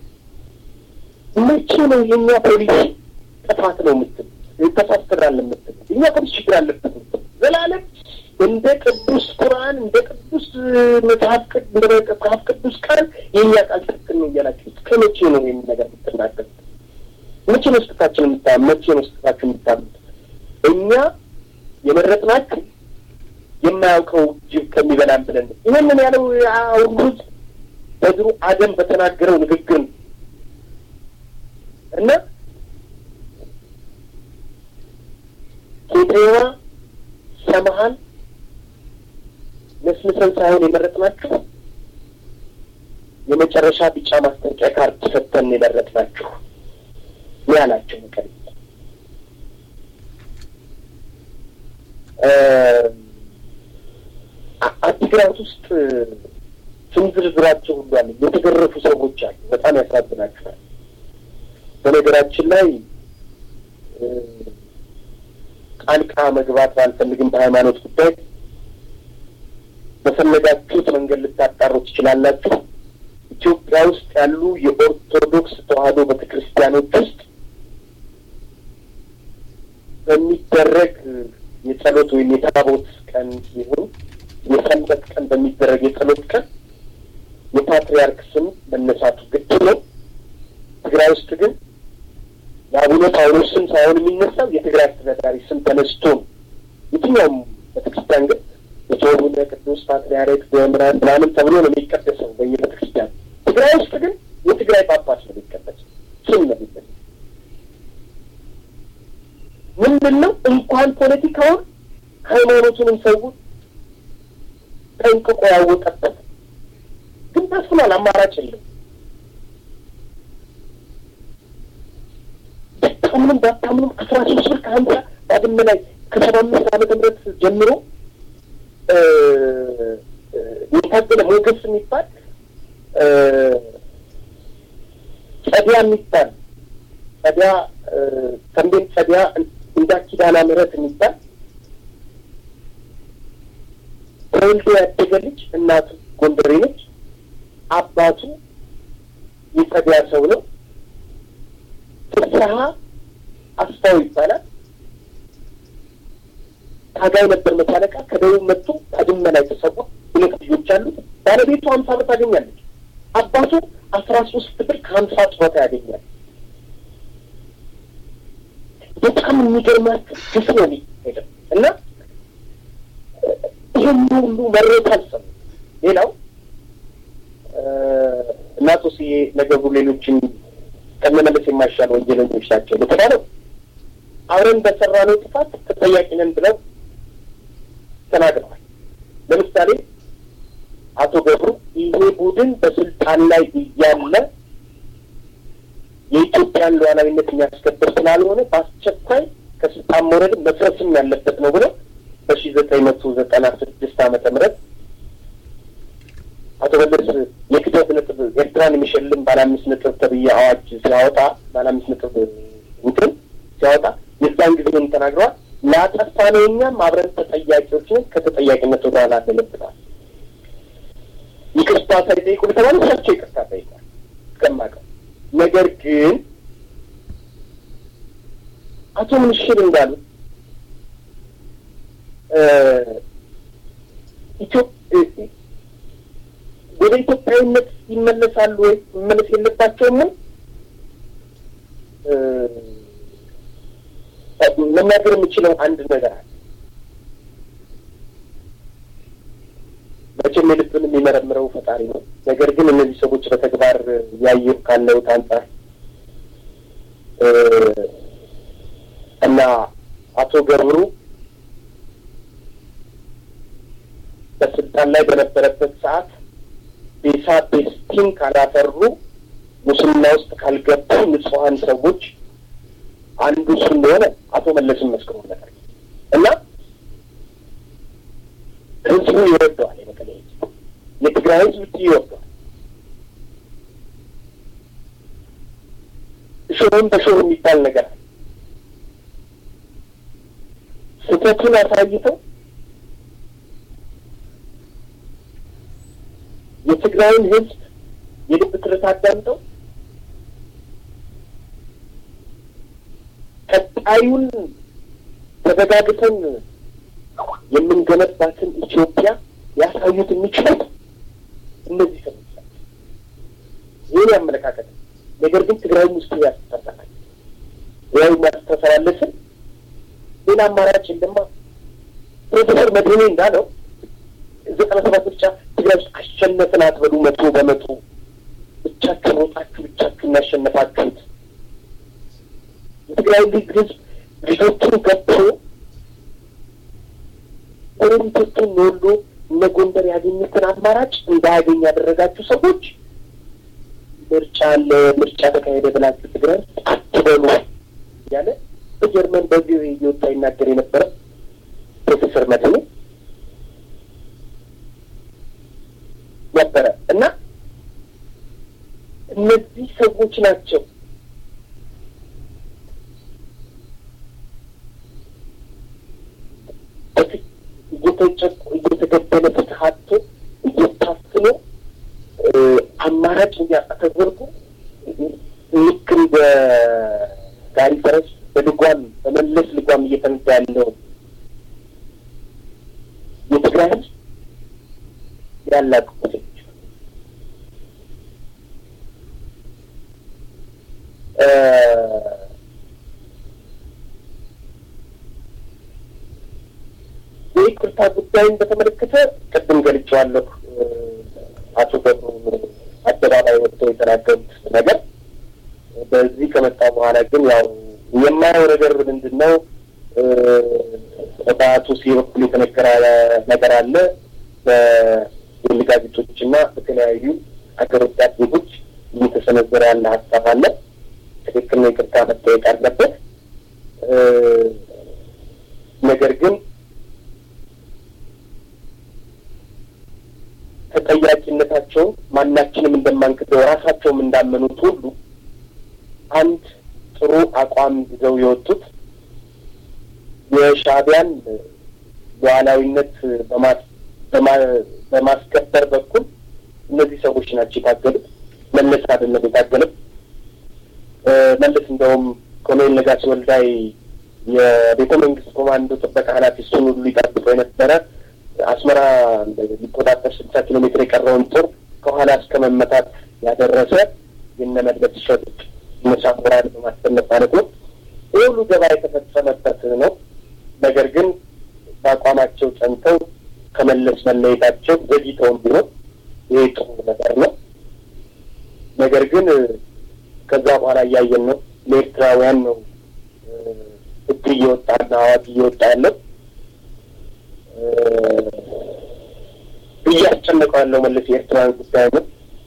መቼ ነው የእኛ ፖሊስ ጥፋት ነው የምትል ተሳስተናል የምትል እኛ ፖሊስ ችግር አለበት ዘላለም እንደ ቅዱስ ቁርአን እንደ ቅዱስ መጽሐፍ እንደ መጽሐፍ ቅዱስ ቃል የእኛ ቃል ትክክል ነው እያላችሁ እስከ መቼ ነው ይህን ነገር የምትናገር? መቼ ነው ስህተታችን የምታ መቼ ነው ስህተታችን የምታሉት? እኛ የመረጥናችሁ የማያውቀው ጅብ ከሚበላን ብለን ነው። ይህንን ያለው አውሩት በድሩ አደም በተናገረው ንግግር ነው እና ኬቴዋ ሰማሃል መስምሰን ሳይሆን የመረጥናችሁ የመጨረሻ ቢጫ ማስጠንቀቂያ ካርድ ሰጥተን የመረጥናችሁ ነው ያላቸው። መቀሌ አዲግራት ውስጥ ስም ዝርዝራቸው ሁሉ አለ። የተገረፉ ሰዎች አሉ። በጣም ያሳዝናችኋል። በነገራችን ላይ ጣልቃ መግባት ባልፈልግም በሃይማኖት ጉዳይ በፈለጋችሁት መንገድ ልታጣሩ ትችላላችሁ። ኢትዮጵያ ውስጥ ያሉ የኦርቶዶክስ ተዋሕዶ ቤተክርስቲያኖች ውስጥ በሚደረግ የጸሎት ወይም የታቦት ቀን ይሁን የሰንበት ቀን በሚደረግ የጸሎት ቀን የፓትሪያርክ ስም መነሳቱ ግድ ነው። ትግራይ ውስጥ ግን የአቡነ ጳውሎስ ስም ሳይሆን የሚነሳው የትግራይ አስተዳዳሪ ስም ተነስቶ ነው። የትኛውም ቤተክርስቲያን ግን የቶቡነ ቅዱስ ፓትሪያርክ በምራን ምናምን ተብሎ ነው የሚቀደሰው በየቤተክርስቲያን። ትግራይ ውስጥ ግን የትግራይ ጳጳስ ነው የሚቀደሰው ስም ነው የሚቀደሰው። ምንድን ነው እንኳን ፖለቲካውን ሃይማኖቱንም ሰው ጠንቅቆ ያወቀበት ግን ታስኗል። አማራጭ የለም። ባታምኑም ባታምኑም አስራ ሶስት ብር ከሀምሳ ባድመ ላይ ከሰባ አምስት ዓመተ ምህረት ጀምሮ የታገለ ሞገስ የሚባል ጸዲያ የሚባል ጸዲያ ተንቤት ጸዲያ እንዳ ኪዳነ ምህረት የሚባል ተወልዶ ያደገ ልጅ እናቱ ጎንደሬ ነች። አባቱ የጸዲያ ሰው ነው። ፍስሀ አስፋው ይባላል። ታጋይ ነበር መቶ አለቃ። ከደቡብ መጥቶ ከድመ ላይ ተሰዋ። ሁለት ልጆች አሉት። ባለቤቱ ሀምሳ ብር ታገኛለች። አባቱ አስራ ሶስት ብር ከሀምሳ ጡረታ ያገኛል። በጣም የሚገርማችሁ ግፍ ነው የሚሄደው እና ይህን ሁሉ መሬት አልሰሙ። ሌላው እናቶ ስዬ ነገሩ ሌሎችን ከመመለስ የማይሻል ወንጀለኞች ናቸው የተባለው አብረን በሰራነው ጥፋት ተጠያቂ ነን ብለው ተናግረዋል። ለምሳሌ አቶ ገብሩ ይሄ ቡድን በስልጣን ላይ እያለ የኢትዮጵያን ሉዓላዊነት የሚያስከብር ስላልሆነ በአስቸኳይ ከስልጣን መውረድ መፍረስም ያለበት ነው ብለው በሺ ዘጠኝ መቶ ዘጠና ስድስት ዓመተ ምህረት አቶ መለስ የክተት ነጥብ ኤርትራን የሚሸልም ባለ አምስት ነጥብ ተብዬ አዋጅ ሲያወጣ ባለ አምስት ነጥብ እንትን ሲያወጣ የዛን ጊዜ ምን ተናግረዋል? ላጠፋነው እኛም አብረን ተጠያቂዎች ነን፣ ከተጠያቂነት ወደ ኋላ አንለብናል። ይቅርታ ሳይጠይቁ ለተባሉ እሳቸው ይቅርታ ጠይቋል እስከማውቀው። ነገር ግን አቶ ምንሽር እንዳሉ ወደ ኢትዮጵያዊነት ይመለሳሉ ወይ መመለስ የለባቸውም ወይ መናገር የምችለው አንድ ነገር አለ። መቼም የልብን የሚመረምረው ፈጣሪ ነው። ነገር ግን እነዚህ ሰዎች በተግባር ያየሁ ካለሁት አንጻር እና አቶ ገብሩ በስልጣን ላይ በነበረበት ሰዓት ቤሳ ቤስቲን ካላፈሩ ሙስና ውስጥ ካልገቡ ንጹሐን ሰዎች አንዱ እሱ እንደሆነ አቶ መለስን መስክሮለታል እና ህዝቡ ይወደዋል። የመቀሌ ህዝብ፣ የትግራይ ህዝብ ይወደዋል። እሾህም በሾህ የሚባል ነገር አለ። ስህተቱን አሳይተው የትግራይን ህዝብ የልብ ትርታ አዳምጠው ቀጣዩን ተዘጋግተን የምንገነባትን ኢትዮጵያ ያሳዩት የሚችሉት እነዚህ ሰዎች ናቸው። ይህን ያመለካከት ነገር ግን ትግራይም ውስጥ ያስተሳሰራል ያው ማስተሳሰራለስን ሌላ አማራጭ የለማ። ፕሮፌሰር መድህኔ እንዳለው ዘጠና ሰባት ብቻ ትግራይ ውስጥ አሸነፍን አትበሉ። መቶ በመቶ ብቻችሁን ወጣችሁ ብቻችሁን ያሸነፋችሁት የትግራይ ልጅ ህዝብ ልጆቹን ገብቶ ጎረቤቶቹን ወልዶ እነ ጎንደር ያገኙትን አማራጭ እንዳያገኝ ያደረጋችሁ ሰዎች ምርጫ አለ፣ ምርጫ ተካሄደ ብላችሁ ትግራይ አትበሉ እያለ በጀርመን በዚህ እየወጣ ይናገር የነበረ ፕሮፌሰር መድህኔ ነበረ እና እነዚህ ሰዎች ናቸው እየተገደለ ፍትህ አጥቶ እየታፍኖ አማራጭ እንዲያጣ ተደርጎ ልክ እንደ ጋሪ ፈረስ በልጓም በመለስ ልጓም እየተነዳ ያለው የትግራይ ህዝብ ያላቁት የይቅርታ ጉዳይን በተመለከተ ቅድም ገልጬዋለሁ። አቶ ገብሩ አደባባይ ወጥተው የተናገሩት ነገር በዚህ ከመጣ በኋላ ግን ያው የማየው ነገር ምንድን ነው? በአቶ ሲ በኩል የተነገረ ነገር አለ። በግል ጋዜጦች እና በተለያዩ አገር ወዳድ ዜጎች እየተሰነዘረ ያለ ሀሳብ አለ። ትክክል ነው። ይቅርታ መጠየቅ አለበት። ነገር ግን ተጠያቂነታቸውን ማናችንም እንደማንክደው ራሳቸውም እንዳመኑት ሁሉ አንድ ጥሩ አቋም ይዘው የወጡት የሻዕቢያን ሉዓላዊነት በማስከበር በኩል እነዚህ ሰዎች ናቸው የታገሉት። መለስ አይደለም የታገለው። መለስ እንደውም ኮሎኔል ነጋሲ ወልዳይ የቤተ መንግስት ኮማንዶ ጥበቃ ኃላፊ እሱን ሁሉ ይጠብቀው የነበረ አስመራ ሊቆጣጠር ስልሳ ኪሎ ሜትር የቀረውን ጦር ከኋላ እስከ መመታት ያደረሰ የነ መለስ ሸጦች መሳሙራን በማስቀመጥ ማለት ነው። ይህ ሁሉ ገባ የተፈጸመበት ነው። ነገር ግን በአቋማቸው ጸንተው ከመለስ መለየታቸው ዘግይተውም ቢሆን ይሄ ጥሩ ነገር ነው። ነገር ግን ከዛ በኋላ እያየን ነው ለኤርትራውያን ነው ሕግ እየወጣና አዋጅ እየወጣ ያለው እያስጨነቀው ያለው መለስ የኤርትራን ጉዳይ ነው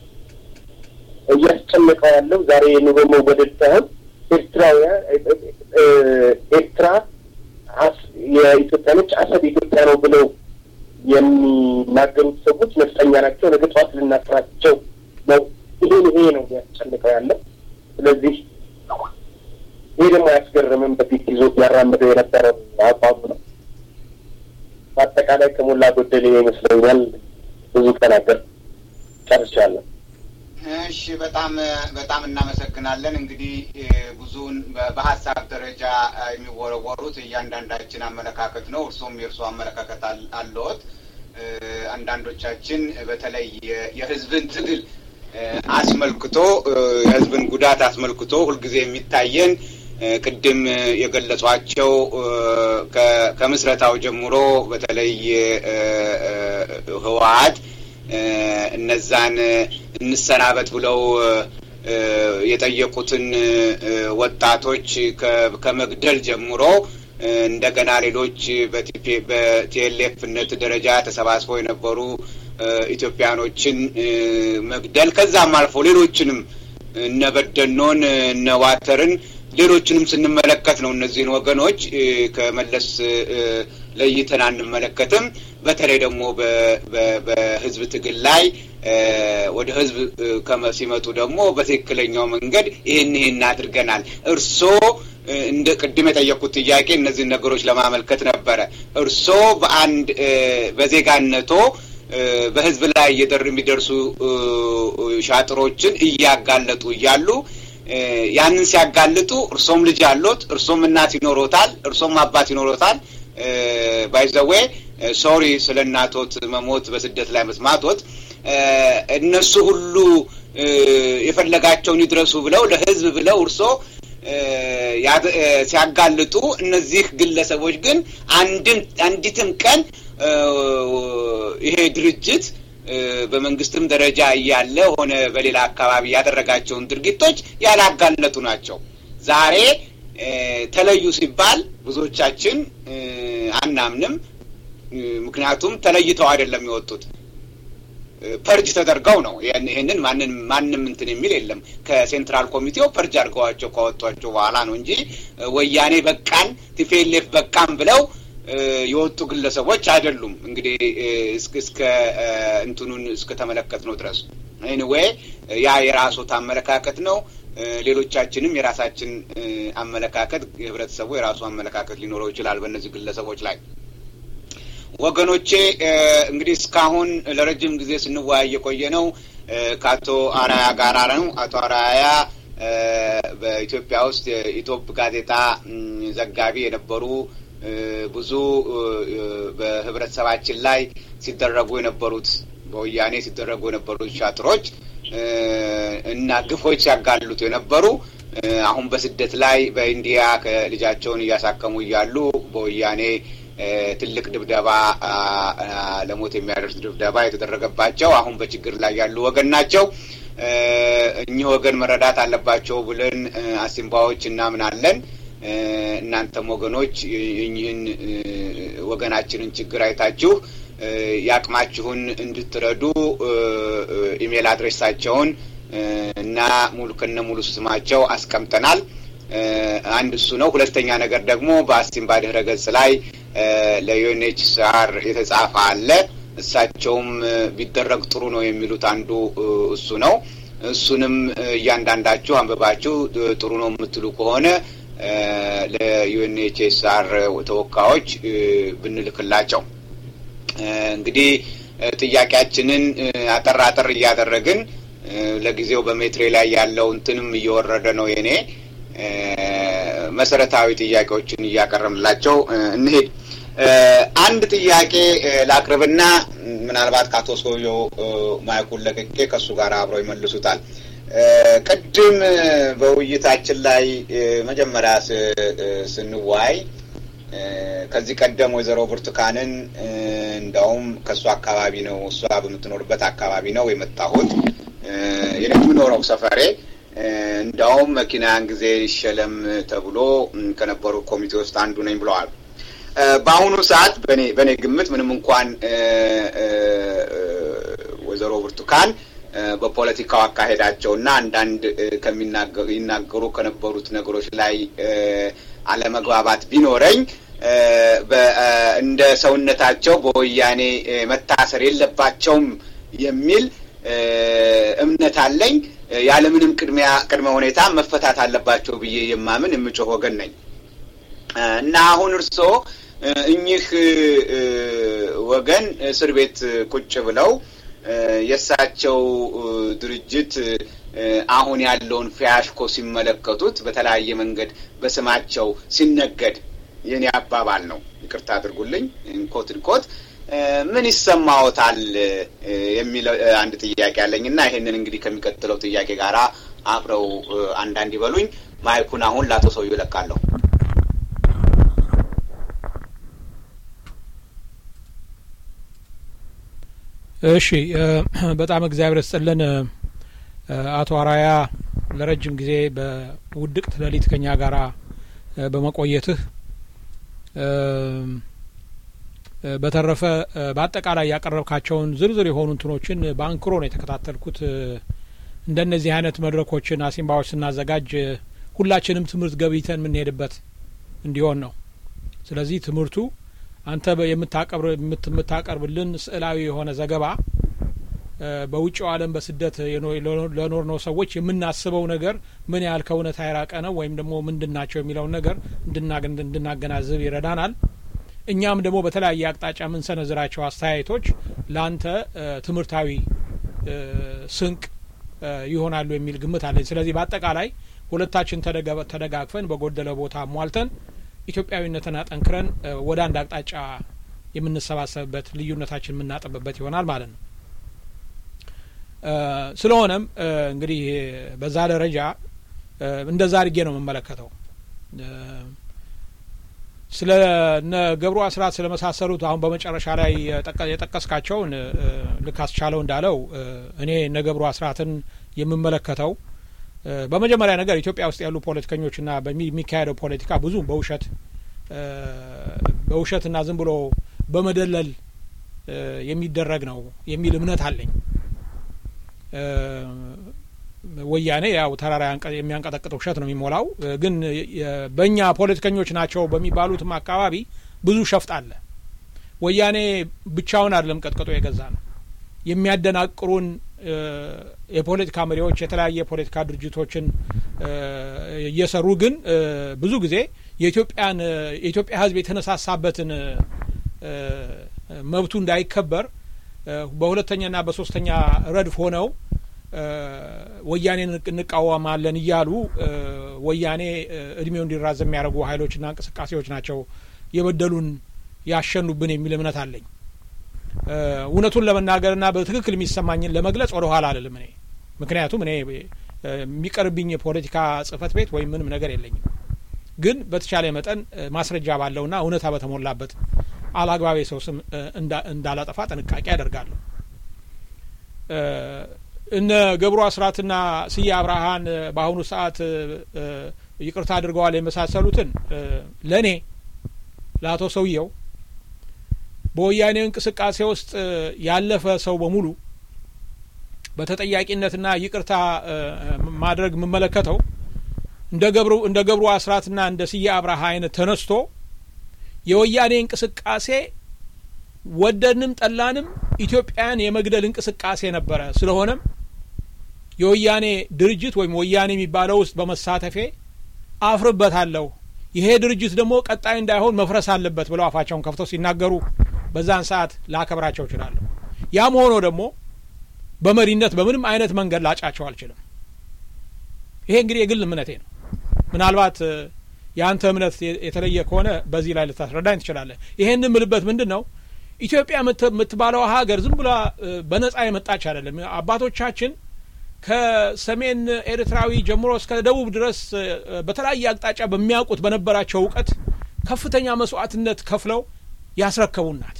እያስጨነቀው ያለው ዛሬ የኑሮ መወደድ ሳይሆን ኤርትራውያን ኤርትራ የኢትዮጵያኖች አሰብ ኢትዮጵያ ነው ብለው የሚናገሩት ሰዎች ነፍጠኛ ናቸው፣ ነገ ጠዋት ልናስራቸው ነው። ይሄን ይሄ ነው ያስጨንቀው ያለው። ስለዚህ ይሄ ደግሞ አያስገርምም። በፊት ይዞት ያራምደው የነበረው አቋሙ ነው። በአጠቃላይ ከሞላ ጎደል ይመስለኛል። ብዙ ተናገር ጨርሻለሁ። እሺ፣ በጣም በጣም እናመሰግናለን። እንግዲህ ብዙውን በሀሳብ ደረጃ የሚወረወሩት እያንዳንዳችን አመለካከት ነው። እርሶም የእርሶ አመለካከት አለዎት። አንዳንዶቻችን በተለይ የህዝብን ትግል አስመልክቶ የህዝብን ጉዳት አስመልክቶ ሁልጊዜ የሚታየን ቅድም የገለጿቸው ከምስረታው ጀምሮ በተለይ ህወሀት እነዛን እንሰናበት ብለው የጠየቁትን ወጣቶች ከመግደል ጀምሮ እንደገና ሌሎች በቲኤልኤፍነት ደረጃ ተሰባስበው የነበሩ ኢትዮጵያኖችን መግደል ከዛም አልፎ ሌሎችንም እነ በደኖን እነ ዋተርን ሌሎችንም ስንመለከት ነው እነዚህን ወገኖች ከመለስ ለይተን አንመለከትም። በተለይ ደግሞ በህዝብ ትግል ላይ ወደ ህዝብ ሲመጡ ደግሞ በትክክለኛው መንገድ ይህን ይህን አድርገናል። እርስዎ እንደ ቅድም የጠየቁት ጥያቄ እነዚህን ነገሮች ለማመልከት ነበረ። እርስዎ በአንድ በዜጋነቶ በህዝብ ላይ እየደር የሚደርሱ ሻጥሮችን እያጋለጡ እያሉ ያንን ሲያጋልጡ እርሶም ልጅ አሎት፣ እርሶም እናት ይኖሮታል፣ እርሶም አባት ይኖሮታል። ባይዘዌ ሶሪ ስለ እናቶት መሞት በስደት ላይ መስማቶት እነሱ ሁሉ የፈለጋቸውን ይድረሱ ብለው ለህዝብ ብለው እርሶ ሲያጋልጡ እነዚህ ግለሰቦች ግን አንድም አንዲትም ቀን ይሄ ድርጅት በመንግስትም ደረጃ እያለ ሆነ በሌላ አካባቢ ያደረጋቸውን ድርጊቶች ያላጋለጡ ናቸው። ዛሬ ተለዩ ሲባል ብዙዎቻችን አናምንም። ምክንያቱም ተለይተው አይደለም የወጡት ፐርጅ ተደርገው ነው። ይህንን ማንን ማንም እንትን የሚል የለም። ከሴንትራል ኮሚቴው ፐርጅ አድርገዋቸው ካወጧቸው በኋላ ነው እንጂ ወያኔ በቃን ቲፒኤልኤፍ በቃን ብለው የወጡ ግለሰቦች አይደሉም። እንግዲህ እስከ እንትኑን እስከተመለከት ነው ድረስ ኤኒዌይ ያ የራሶት አመለካከት ነው። ሌሎቻችንም የራሳችን አመለካከት፣ የህብረተሰቡ የራሱ አመለካከት ሊኖረው ይችላል በእነዚህ ግለሰቦች ላይ። ወገኖቼ እንግዲህ እስካሁን ለረጅም ጊዜ ስንወያይ የቆየ ነው ከአቶ አራያ ጋር ነው። አቶ አራያ በኢትዮጵያ ውስጥ የኢትዮፕ ጋዜጣ ዘጋቢ የነበሩ ብዙ በህብረተሰባችን ላይ ሲደረጉ የነበሩት በወያኔ ሲደረጉ የነበሩት ሻጥሮች እና ግፎች ሲያጋልጡ የነበሩ አሁን በስደት ላይ በኢንዲያ ከልጃቸውን እያሳከሙ እያሉ በወያኔ ትልቅ ድብደባ ለሞት የሚያደርስ ድብደባ የተደረገባቸው አሁን በችግር ላይ ያሉ ወገን ናቸው። እኚህ ወገን መረዳት አለባቸው ብለን አሲምባዎች እናምናለን። እናንተም ወገኖች እኚህን ወገናችንን ችግር አይታችሁ የአቅማችሁን እንድትረዱ ኢሜል አድሬሳቸውን እና ሙሉ ከነ ሙሉ ስማቸው አስቀምጠናል። አንድ እሱ ነው። ሁለተኛ ነገር ደግሞ በአሲምባ ድህረ ገጽ ላይ ለዩኤንኤችሲአር የተጻፈ አለ። እሳቸውም ቢደረግ ጥሩ ነው የሚሉት አንዱ እሱ ነው። እሱንም እያንዳንዳችሁ አንብባችሁ ጥሩ ነው የምትሉ ከሆነ ለዩኤንኤችሲአር ተወካዮች ብንልክላቸው እንግዲህ ጥያቄያችንን አጠር አጠር እያደረግን ለጊዜው በሜትሬ ላይ ያለው እንትንም እየወረደ ነው የኔ መሰረታዊ ጥያቄዎችን እያቀረብንላቸው እንሄድ። አንድ ጥያቄ ላቅርብና ምናልባት ከአቶ ሰውየው ማይኩን ለቅቄ ከእሱ ጋር አብረው ይመልሱታል። ቅድም በውይይታችን ላይ መጀመሪያ ስንዋይ ከዚህ ቀደም ወይዘሮ ብርቱካንን እንደውም ከእሱ አካባቢ ነው እሷ በምትኖርበት አካባቢ ነው የመጣሁት የምኖረው ሰፈሬ እንደውም መኪናን ጊዜ ይሸለም ተብሎ ከነበሩ ኮሚቴ ውስጥ አንዱ ነኝ ብለዋል። በአሁኑ ሰዓት በእኔ ግምት ምንም እንኳን ወይዘሮ ብርቱካን በፖለቲካው አካሄዳቸው እና አንዳንድ ይናገሩ ከነበሩት ነገሮች ላይ አለመግባባት ቢኖረኝ እንደ ሰውነታቸው በወያኔ መታሰር የለባቸውም የሚል እምነት አለኝ። ያለምንም ቅድሚያ ቅድመ ሁኔታ መፈታት አለባቸው ብዬ የማምን የምጮህ ወገን ነኝ እና አሁን እርስዎ እኚህ ወገን እስር ቤት ቁጭ ብለው የእሳቸው ድርጅት አሁን ያለውን ፊያሽኮ ሲመለከቱት በተለያየ መንገድ በስማቸው ሲነገድ የኔ አባባል ነው፣ ይቅርታ አድርጉልኝ፣ እንኮት እንኮት ምን ይሰማዎታል የሚል አንድ ጥያቄ አለኝ እና ይሄንን እንግዲህ ከሚቀጥለው ጥያቄ ጋር አብረው አንዳንድ ይበሉኝ። ማይኩን አሁን ለአቶ ሰውዬው እለቃለሁ። እሺ፣ በጣም እግዚአብሔር ይስጥልን አቶ አራያ ለረጅም ጊዜ በውድቅት ሌሊት ከኛ ጋራ በመቆየትህ በተረፈ በአጠቃላይ ያቀረብካቸውን ዝርዝር የሆኑ እንትኖችን በአንክሮ ነው የተከታተልኩት። እንደነዚህ አይነት መድረኮችን አሲምባዎች ስናዘጋጅ ሁላችንም ትምህርት ገብይተን የምንሄድበት እንዲሆን ነው። ስለዚህ ትምህርቱ አንተ የምታቀርብልን ስዕላዊ የሆነ ዘገባ በውጭው ዓለም በስደት ለኖር ነው ሰዎች የምናስበው ነገር ምን ያህል ከእውነት የራቀ ነው ወይም ደግሞ ምንድን ናቸው የሚለውን ነገር እንድናገናዝብ ይረዳናል። እኛም ደግሞ በተለያየ አቅጣጫ የምንሰነዝራቸው አስተያየቶች ለአንተ ትምህርታዊ ስንቅ ይሆናሉ የሚል ግምት አለኝ። ስለዚህ በአጠቃላይ ሁለታችን ተደጋግፈን በጎደለ ቦታ ሟልተን ኢትዮጵያዊነትን አጠንክረን ወደ አንድ አቅጣጫ የምንሰባሰብበት ልዩነታችን የምናጠብበት ይሆናል ማለት ነው። ስለሆነም እንግዲህ በዛ ደረጃ እንደዛ አድርጌ ነው የምመለከተው። ስለ እነ ገብሩ አስራት ስለመሳሰሉት አሁን በመጨረሻ ላይ የጠቀስካቸውን ልክ አስቻለው እንዳለው እኔ እነ ገብሩ አስራትን የምመለከተው በመጀመሪያ ነገር ኢትዮጵያ ውስጥ ያሉ ፖለቲከኞችና በሚካሄደው ፖለቲካ ብዙ በውሸት በውሸትና ዝም ብሎ በመደለል የሚደረግ ነው የሚል እምነት አለኝ። ወያኔ ያው ተራራ የሚያንቀጠቅጥ ውሸት ነው የሚሞላው። ግን በእኛ ፖለቲከኞች ናቸው በሚባሉትም አካባቢ ብዙ ሸፍጥ አለ። ወያኔ ብቻውን አይደለም ቀጥቅጦ የገዛ ነው። የሚያደናቅሩን የፖለቲካ መሪዎች የተለያየ የፖለቲካ ድርጅቶችን እየሰሩ ግን ብዙ ጊዜ የኢትዮጵያን የኢትዮጵያ ሕዝብ የተነሳሳበትን መብቱ እንዳይከበር በሁለተኛና በሶስተኛ ረድፍ ሆነው ወያኔን እንቃወማለን እያሉ ወያኔ እድሜው እንዲራዘም የሚያደርጉ ኃይሎችና እንቅስቃሴዎች ናቸው የበደሉን ያሸኑብን የሚል እምነት አለኝ። እውነቱን ለመናገርና በትክክል የሚሰማኝን ለመግለጽ ወደ ኋላ አልልም እኔ ምክንያቱም እኔ የሚቀርብኝ የፖለቲካ ጽህፈት ቤት ወይም ምንም ነገር የለኝም። ግን በተቻለ መጠን ማስረጃ ባለውና እውነታ በተሞላበት አላግባብ የሰው ስም እንዳላጠፋ ጥንቃቄ አደርጋለሁ። እነ ገብሩ አስራትና ስዬ አብርሃን በአሁኑ ሰዓት ይቅርታ አድርገዋል የመሳሰሉትን ለእኔ ለአቶ ሰውየው በወያኔ እንቅስቃሴ ውስጥ ያለፈ ሰው በሙሉ በተጠያቂነትና ይቅርታ ማድረግ የምመለከተው እንደ ገብሩ እንደ ገብሩ አስራትና እንደ ስዬ አብርሃ አይነት ተነስቶ የወያኔ እንቅስቃሴ ወደድንም ጠላንም ኢትዮጵያን የመግደል እንቅስቃሴ ነበረ። ስለሆነም የወያኔ ድርጅት ወይም ወያኔ የሚባለው ውስጥ በመሳተፌ አፍርበታለሁ፣ ይሄ ድርጅት ደግሞ ቀጣይ እንዳይሆን መፍረስ አለበት ብለው አፋቸውን ከፍተው ሲናገሩ በዛን ሰዓት ላከብራቸው እችላለሁ። ያም ሆኖ ደግሞ በመሪነት በምንም አይነት መንገድ ላጫቸው አልችልም። ይሄ እንግዲህ የግል እምነቴ ነው። ምናልባት የአንተ እምነት የተለየ ከሆነ በዚህ ላይ ልታስረዳኝ ትችላለህ። ይሄን የምልበት ምንድን ነው ኢትዮጵያ የምትባለው ሀገር ዝም ብላ በነጻ የመጣች አይደለም። አባቶቻችን ከሰሜን ኤርትራዊ ጀምሮ እስከ ደቡብ ድረስ በተለያየ አቅጣጫ በሚያውቁት በነበራቸው እውቀት ከፍተኛ መስዋዕትነት ከፍለው ያስረከቡን ናት።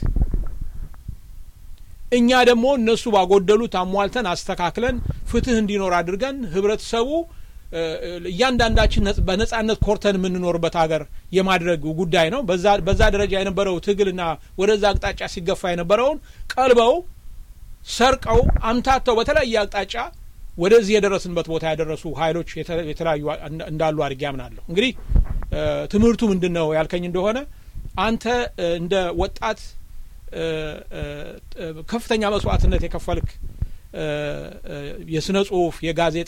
እኛ ደግሞ እነሱ ባጎደሉት አሟልተን አስተካክለን ፍትህ እንዲኖር አድርገን ህብረተሰቡ እያንዳንዳችን በነጻነት ኮርተን የምንኖርበት ሀገር የማድረግ ጉዳይ ነው። በዛ ደረጃ የነበረው ትግልና ወደዛ አቅጣጫ ሲገፋ የነበረውን ቀልበው ሰርቀው አምታተው በተለያየ አቅጣጫ ወደዚህ የደረስንበት ቦታ ያደረሱ ኃይሎች የተለያዩ እንዳሉ አድርጌ አምናለሁ። እንግዲህ ትምህርቱ ምንድን ነው ያልከኝ እንደሆነ አንተ እንደ ወጣት ከፍተኛ መስዋዕትነት የከፈልክ የስነ ጽሁፍ፣ የጋዜጣ፣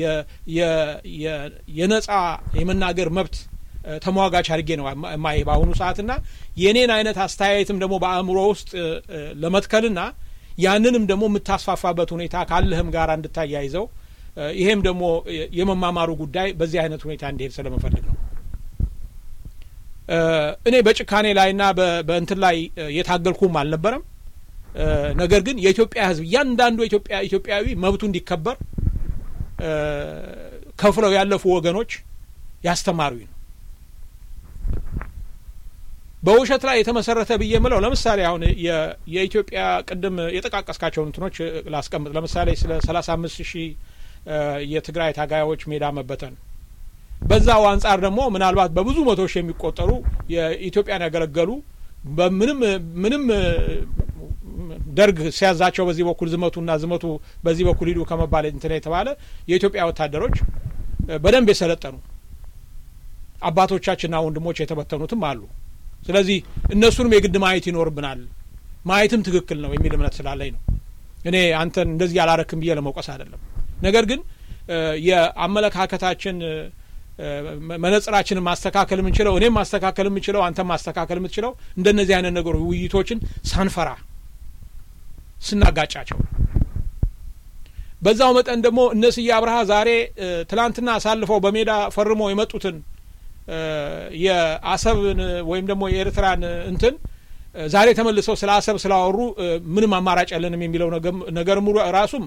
የነጻ የመናገር መብት ተሟጋች አድርጌ ነው ማይ በአሁኑ ሰዓትና የኔን አይነት አስተያየትም ደግሞ በአእምሮ ውስጥ ለመትከልና ያንንም ደግሞ የምታስፋፋበት ሁኔታ ካለህም ጋር እንድታያይዘው ይሄም ደግሞ የመማማሩ ጉዳይ በዚህ አይነት ሁኔታ እንዲሄድ ስለመፈልግ ነው። እኔ በጭካኔ ላይና በእንትን ላይ የታገልኩም አልነበረም። ነገር ግን የኢትዮጵያ ሕዝብ እያንዳንዱ ኢትዮጵያ ኢትዮጵያዊ መብቱ እንዲከበር ከፍለው ያለፉ ወገኖች ያስተማሩኝ ነው። በውሸት ላይ የተመሰረተ ብዬ የምለው ለምሳሌ አሁን የኢትዮጵያ ቅድም የጠቃቀስካቸውን እንትኖች ላስቀምጥ። ለምሳሌ ስለ ሰላሳ አምስት ሺህ የትግራይ ታጋዮች ሜዳ መበተን በዛው አንጻር ደግሞ ምናልባት በብዙ መቶ ሺህ የሚቆጠሩ የኢትዮጵያን ያገለገሉ በምንም ምንም ደርግ ሲያዛቸው በዚህ በኩል ዝመቱና ዝመቱ በዚህ በኩል ሂዱ ከመባል እንትን የተባለ የኢትዮጵያ ወታደሮች በደንብ የሰለጠኑ አባቶቻችንና ወንድሞች የተበተኑትም አሉ። ስለዚህ እነሱንም የግድ ማየት ይኖርብናል። ማየትም ትክክል ነው የሚል እምነት ስላለኝ ነው። እኔ አንተን እንደዚህ አላረክም ብዬ ለመውቀስ አይደለም። ነገር ግን የአመለካከታችን መነጽራችንን ማስተካከል የምንችለው እኔም ማስተካከል የምችለው አንተም ማስተካከል የምትችለው እንደነዚህ አይነት ነገሮች ውይይቶችን ሳንፈራ ስናጋጫቸው ነው። በዛው መጠን ደግሞ እነ ስዬ አብርሃ ዛሬ ትላንትና አሳልፈው በሜዳ ፈርመው የመጡትን የአሰብን ወይም ደግሞ የኤርትራን እንትን ዛሬ ተመልሰው ስለ አሰብ ስላወሩ ምንም አማራጭ ያለንም የሚለው ነገር ሙሉ ራሱም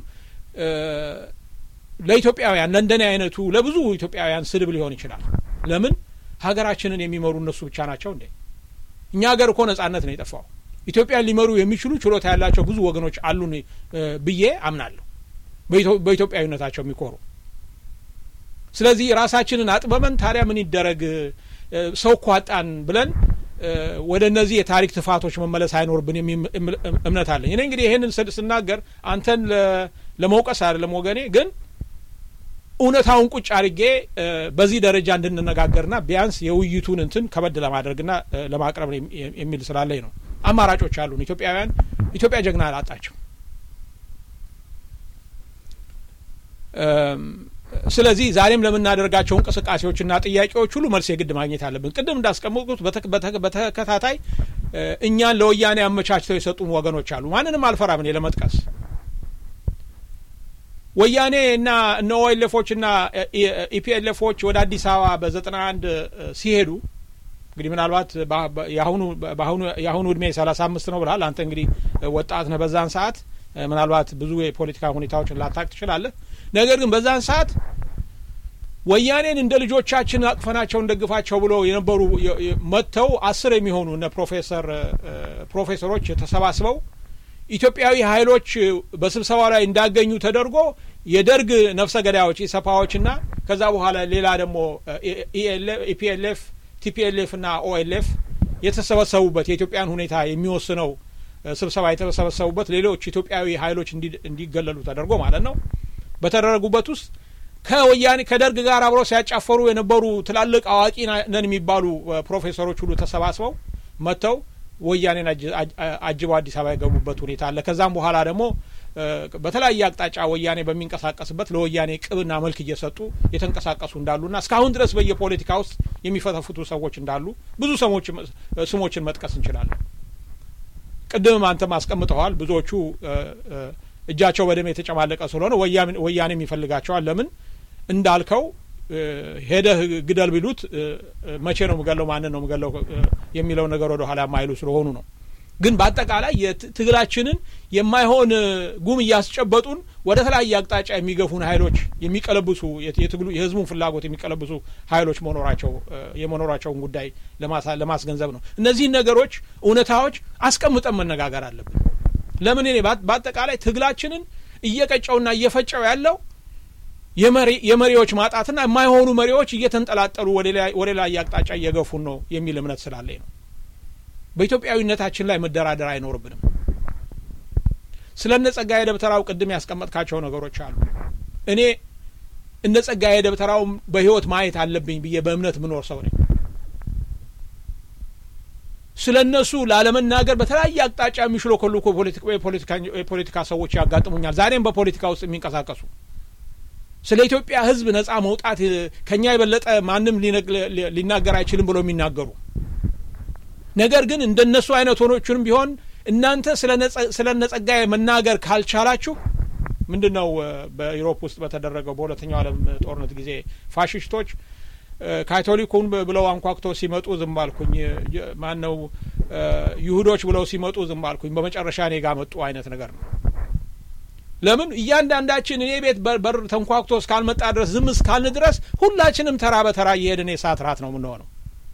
ለኢትዮጵያውያን ለእንደኔ አይነቱ ለብዙ ኢትዮጵያውያን ስድብ ሊሆን ይችላል። ለምን ሀገራችንን የሚመሩ እነሱ ብቻ ናቸው እንዴ? እኛ ሀገር እኮ ነጻነት ነው የጠፋው። ኢትዮጵያን ሊመሩ የሚችሉ ችሎታ ያላቸው ብዙ ወገኖች አሉን ብዬ አምናለሁ፣ በኢትዮጵያዊነታቸው የሚኮሩ። ስለዚህ ራሳችንን አጥበበን ታዲያ ምን ይደረግ ሰው እኮ አጣን ብለን ወደ እነዚህ የታሪክ ትፋቶች መመለስ አይኖርብን የሚል እምነት አለኝ። እኔ እንግዲህ ይህንን ስናገር አንተን ለመውቀስ አይደለም ወገኔ ግን እውነታውን ቁጭ አድርጌ በዚህ ደረጃ እንድንነጋገርና ቢያንስ የውይይቱን እንትን ከበድ ለማድረግና ለማቅረብ የሚል ስላለኝ ነው። አማራጮች አሉን። ኢትዮጵያውያን ኢትዮጵያ ጀግና አላጣቸው። ስለዚህ ዛሬም ለምናደርጋቸው እንቅስቃሴዎችና ጥያቄዎች ሁሉ መልስ የግድ ማግኘት አለብን። ቅድም እንዳስቀመጥኩት በተከታታይ እኛን ለወያኔ አመቻችተው የሰጡን ወገኖች አሉ። ማንንም አልፈራም እኔ ለመጥቀስ ወያኔ እና እነ ኦኤልኤፎች እና ኢፒኤልኤፎች ወደ አዲስ አበባ በዘጠና አንድ ሲሄዱ እንግዲህ ምናልባት የአሁኑ እድሜ ሰላሳ አምስት ነው ብልሃል አንተ እንግዲህ ወጣት ነህ። በዛን ሰዓት ምናልባት ብዙ የፖለቲካ ሁኔታዎችን ላታቅ ትችላለህ። ነገር ግን በዛን ሰዓት ወያኔን እንደ ልጆቻችን አቅፈናቸው እንደግፋቸው ብሎ የነበሩ መጥተው አስር የሚሆኑ እነ ፕሮፌሰር ፕሮፌሰሮች ተሰባስበው ኢትዮጵያዊ ኃይሎች በስብሰባው ላይ እንዳገኙ ተደርጎ የደርግ ነፍሰ ገዳዮች ኢሰፓዎችና ከዛ በኋላ ሌላ ደግሞ ኢፒኤልኤፍ ቲፒኤልኤፍ እና ኦኤልኤፍ የተሰበሰቡበት የኢትዮጵያን ሁኔታ የሚወስነው ስብሰባ የተሰበሰቡበት ሌሎች ኢትዮጵያዊ ኃይሎች እንዲገለሉ ተደርጎ ማለት ነው። በተደረጉበት ውስጥ ከወያኔ ከደርግ ጋር አብረው ሲያጫፈሩ የነበሩ ትላልቅ አዋቂ ነን የሚባሉ ፕሮፌሰሮች ሁሉ ተሰባስበው መጥተው ወያኔን አጅበው አዲስ አበባ የገቡበት ሁኔታ አለ። ከዛም በኋላ ደግሞ በተለያየ አቅጣጫ ወያኔ በሚንቀሳቀስበት ለወያኔ ቅብና መልክ እየሰጡ የተንቀሳቀሱ እንዳሉና እስካሁን ድረስ በየፖለቲካ ውስጥ የሚፈተፍቱ ሰዎች እንዳሉ ብዙ ስሞችን መጥቀስ እንችላለን። ቅድምም አንተም አስቀምጠዋል። ብዙዎቹ እጃቸው በደም የተጨማለቀ ስለሆነ ወያኔም ይፈልጋቸዋል። ለምን እንዳልከው ሄደህ ግደል ቢሉት መቼ ነው ምገለው፣ ማንን ነው ምገለው የሚለው ነገር ወደ ኋላ የማይሉ ስለሆኑ ነው። ግን በአጠቃላይ ትግላችንን የማይሆን ጉም እያስጨበጡን ወደ ተለያየ አቅጣጫ የሚገፉን ኃይሎች የሚቀለብሱ የትግሉ የህዝቡን ፍላጎት የሚቀለብሱ ኃይሎች መኖራቸው የመኖራቸውን ጉዳይ ለማስገንዘብ ነው። እነዚህን ነገሮች እውነታዎች አስቀምጠን መነጋገር አለብን። ለምን እኔ በአጠቃላይ ትግላችንን እየቀጨውና እየፈጨው ያለው የመሪዎች ማጣትና የማይሆኑ መሪዎች እየተንጠላጠሉ ወደ ላይ አቅጣጫ እየገፉን ነው የሚል እምነት ስላለኝ ነው። በኢትዮጵያዊነታችን ላይ መደራደር አይኖርብንም። ስለ እነ ጸጋዬ ደብተራው ቅድም ያስቀመጥካቸው ነገሮች አሉ። እኔ እነ ጸጋዬ ደብተራው በህይወት ማየት አለብኝ ብዬ በእምነት ምኖር ሰው ነኝ። ስለ እነሱ ላለመናገር በተለያየ አቅጣጫ የሚሽሎኮልኩ የፖለቲካ ሰዎች ያጋጥሙኛል። ዛሬም በፖለቲካ ውስጥ የሚንቀሳቀሱ ስለ ኢትዮጵያ ሕዝብ ነጻ መውጣት ከኛ የበለጠ ማንም ሊናገር አይችልም ብሎ የሚናገሩ ነገር ግን እንደነሱ አይነት ሆኖቹንም ቢሆን እናንተ ስለ ነጸጋዬ መናገር ካልቻላችሁ ምንድን ነው በዩሮፕ ውስጥ በተደረገው በሁለተኛው ዓለም ጦርነት ጊዜ ፋሽስቶች ካቶሊኩን ብለው አንኳኩተው ሲመጡ ዝም አልኩኝ። ማን ነው ይሁዶች ብለው ሲመጡ ዝም አልኩኝ። በመጨረሻ እኔ ጋ መጡ አይነት ነገር ነው። ለምን እያንዳንዳችን እኔ ቤት በር ተንኳኩቶ እስካልመጣ ድረስ ዝም እስካልን ድረስ ሁላችንም ተራ በተራ እየሄድን የሰዓት ራት ነው የምንሆነው።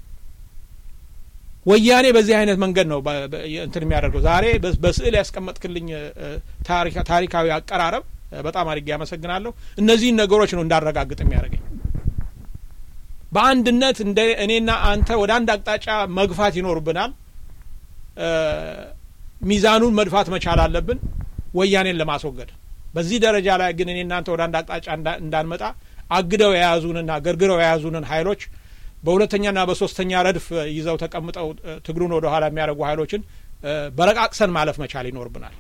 ወያኔ በዚህ አይነት መንገድ ነው እንትን የሚያደርገው። ዛሬ በስዕል ያስቀመጥክልኝ ታሪካዊ አቀራረብ በጣም አድርጌ ያመሰግናለሁ። እነዚህን ነገሮች ነው እንዳረጋግጥ የሚያደርገኝ። በአንድነት እንደ እኔና አንተ ወደ አንድ አቅጣጫ መግፋት ይኖርብናል። ሚዛኑን መድፋት መቻል አለብን ወያኔን ለማስወገድ። በዚህ ደረጃ ላይ ግን እኔ እናንተ ወደ አንድ አቅጣጫ እንዳንመጣ አግደው የያዙንና ገርግረው የያዙንን ኃይሎች በሁለተኛና በሶስተኛ ረድፍ ይዘው ተቀምጠው ትግሉን ወደ ኋላ የሚያደርጉ ኃይሎችን በረቃቅሰን ማለፍ መቻል ይኖርብናል።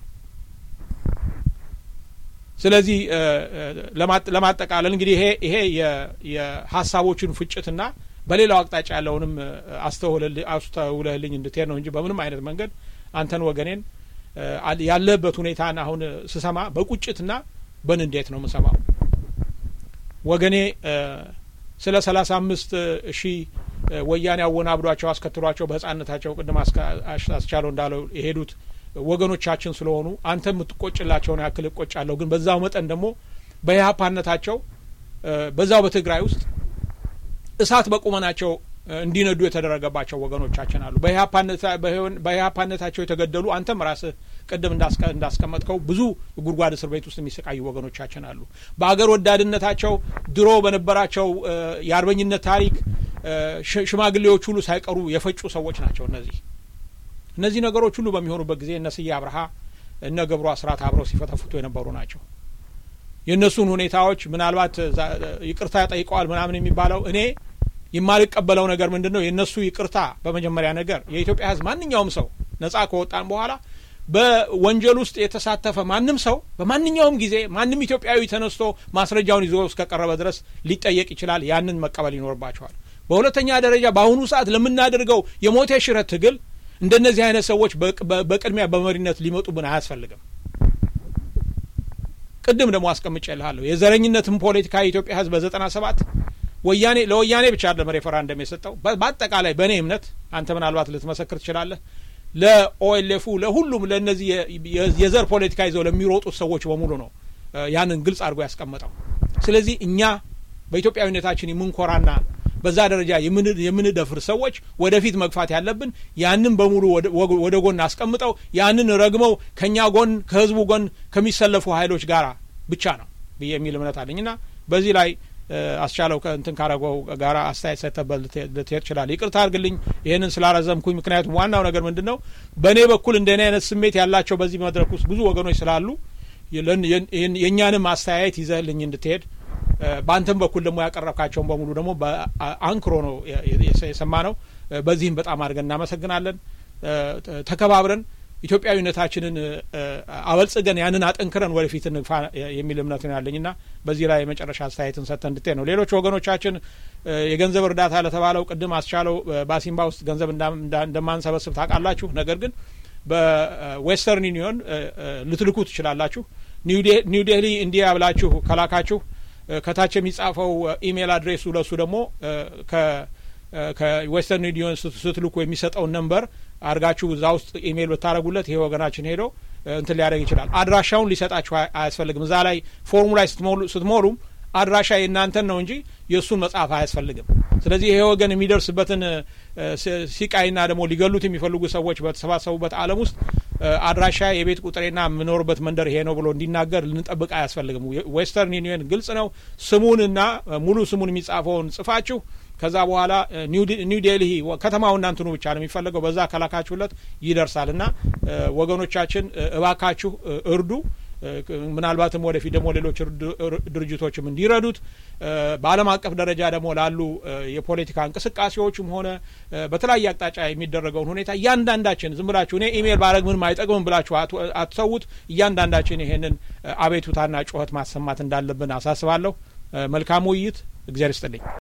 ስለዚህ ለማጠቃለል እንግዲህ ይሄ ይሄ የሀሳቦችን ፍጭትና በሌላው አቅጣጫ ያለውንም አስተውለህልኝ እንድትሄድ ነው እንጂ በምንም አይነት መንገድ አንተን ወገኔን ያለበት ሁኔታን አሁን ስሰማ በቁጭትና በንዴት ነው የምሰማው። ወገኔ ስለ ሰላሳ አምስት ሺህ ወያኔ አወናብዷቸው አስከትሏቸው በህጻንነታቸው ቅድም አስቻለው እንዳለው የሄዱት ወገኖቻችን ስለሆኑ አንተ የምትቆጭላቸውን ያክል እቆጫለሁ። ግን በዛው መጠን ደግሞ በኢህአፓነታቸው በዛው በትግራይ ውስጥ እሳት በቁመናቸው እንዲነዱ የተደረገባቸው ወገኖቻችን አሉ። በኢህአፓነታቸው የተገደሉ አንተም ራስህ ቅድም እንዳስቀመጥከው ብዙ ጉድጓድ እስር ቤት ውስጥ የሚሰቃዩ ወገኖቻችን አሉ። በአገር ወዳድነታቸው ድሮ በነበራቸው የአርበኝነት ታሪክ ሽማግሌዎች ሁሉ ሳይቀሩ የፈጩ ሰዎች ናቸው። እነዚህ እነዚህ ነገሮች ሁሉ በሚሆኑበት ጊዜ እነ ስዬ አብርሃ እነ ገብሩ አስራት አብረው ሲፈተፍቱ የነበሩ ናቸው። የእነሱን ሁኔታዎች ምናልባት ይቅርታ ጠይቀዋል ምናምን የሚባለው እኔ የማልቀበለው ነገር ምንድን ነው? የእነሱ ይቅርታ በመጀመሪያ ነገር የኢትዮጵያ ሕዝብ ማንኛውም ሰው ነጻ ከወጣን በኋላ በወንጀል ውስጥ የተሳተፈ ማንም ሰው በማንኛውም ጊዜ ማንም ኢትዮጵያዊ ተነስቶ ማስረጃውን ይዞ እስከቀረበ ድረስ ሊጠየቅ ይችላል። ያንን መቀበል ይኖርባቸዋል። በሁለተኛ ደረጃ በአሁኑ ሰዓት ለምናደርገው የሞት ሽረት ትግል እንደነዚህ አይነት ሰዎች በቅድሚያ በመሪነት ሊመጡብን አያስፈልግም። ቅድም ደግሞ አስቀምጬልሃለሁ የዘረኝነትን ፖለቲካ የኢትዮጵያ ሕዝብ በዘጠና ሰባት ወያኔ ለወያኔ ብቻ አይደለም ሬፈራንደም የሰጠው። በአጠቃላይ በእኔ እምነት አንተ ምናልባት ልትመሰክር ትችላለህ። ለኦኤልኤፉ ለሁሉም ለእነዚህ የዘር ፖለቲካ ይዘው ለሚሮጡት ሰዎች በሙሉ ነው ያንን ግልጽ አድርጎ ያስቀመጠው። ስለዚህ እኛ በኢትዮጵያዊነታችን የምንኮራና በዛ ደረጃ የምንደፍር ሰዎች ወደፊት መግፋት ያለብን ያንን በሙሉ ወደ ጎን አስቀምጠው ያንን ረግመው ከእኛ ጎን ከህዝቡ ጎን ከሚሰለፉ ኃይሎች ጋር ብቻ ነው ብዬ የሚል እምነት አለኝና በዚህ ላይ አስቻለው ከእንትን ካረገው ጋር አስተያየት ሰጥተበት ልትሄድ ይችላል። ይቅርታ አድርግልኝ ይህንን ስላረዘምኩኝ። ምክንያቱም ዋናው ነገር ምንድን ነው በእኔ በኩል እንደኔ አይነት ስሜት ያላቸው በዚህ መድረክ ውስጥ ብዙ ወገኖች ስላሉ የእኛንም አስተያየት ይዘህልኝ እንድትሄድ በአንተም በኩል ደግሞ ያቀረብካቸውን በሙሉ ደግሞ በአንክሮ ነው የሰማ ነው። በዚህም በጣም አድርገን እናመሰግናለን። ተከባብረን ኢትዮጵያዊነታችንን አበልጽገን ያንን አጠንክረን ወደፊት እንግፋ የሚል እምነት ነው ያለኝና በዚህ ላይ የመጨረሻ አስተያየትን ሰጥተን እንድትሄድ ነው። ሌሎች ወገኖቻችን የገንዘብ እርዳታ ለተባለው ቅድም አስቻለው በአሲምባ ውስጥ ገንዘብ እንደማንሰበስብ ታውቃላችሁ። ነገር ግን በዌስተርን ዩኒዮን ልትልኩ ትችላላችሁ። ኒው ዴሊ እንዲያ ብላችሁ ከላካችሁ ከታች የሚጻፈው ኢሜይል አድሬሱ ለሱ ደግሞ ከዌስተርን ዩኒዮን ስትልኩ የሚሰጠውን ነንበር አድርጋችሁ እዛ ውስጥ ኢሜይል ብታደረጉለት ይሄ ወገናችን ሄዶ እንትን ሊያደርግ ይችላል። አድራሻውን ሊሰጣችሁ አያስፈልግም። እዛ ላይ ፎርሙ ላይ ስትሞሉም አድራሻ የእናንተን ነው እንጂ የእሱን መጻፍ አያስፈልግም። ስለዚህ ይሄ ወገን የሚደርስበትን ሲቃይና ደግሞ ሊገሉት የሚፈልጉ ሰዎች በተሰባሰቡበት ዓለም ውስጥ አድራሻ የቤት ቁጥሬና የምኖርበት መንደር ይሄ ነው ብሎ እንዲናገር ልንጠብቅ አያስፈልግም። ዌስተርን ዩኒየን ግልጽ ነው። ስሙንና ሙሉ ስሙን የሚጻፈውን ጽፋችሁ ከዛ በኋላ ኒው ዴልሂ ከተማው እናንትኑ ብቻ ነው የሚፈለገው። በዛ ከላካችሁለት ይደርሳል እና ወገኖቻችን እባካችሁ እርዱ። ምናልባትም ወደፊት ደግሞ ሌሎች ድርጅቶችም እንዲረዱት በዓለም አቀፍ ደረጃ ደግሞ ላሉ የፖለቲካ እንቅስቃሴዎችም ሆነ በተለያየ አቅጣጫ የሚደረገውን ሁኔታ እያንዳንዳችን ዝም ብላችሁ እኔ ኢሜይል ባረግ ምንም አይጠቅምም ብላችሁ አትሰዉት። እያንዳንዳችን ይሄንን አቤቱታና ጩኸት ማሰማት እንዳለብን አሳስባለሁ። መልካም ውይይት። እግዚአብሔር ይስጥልኝ።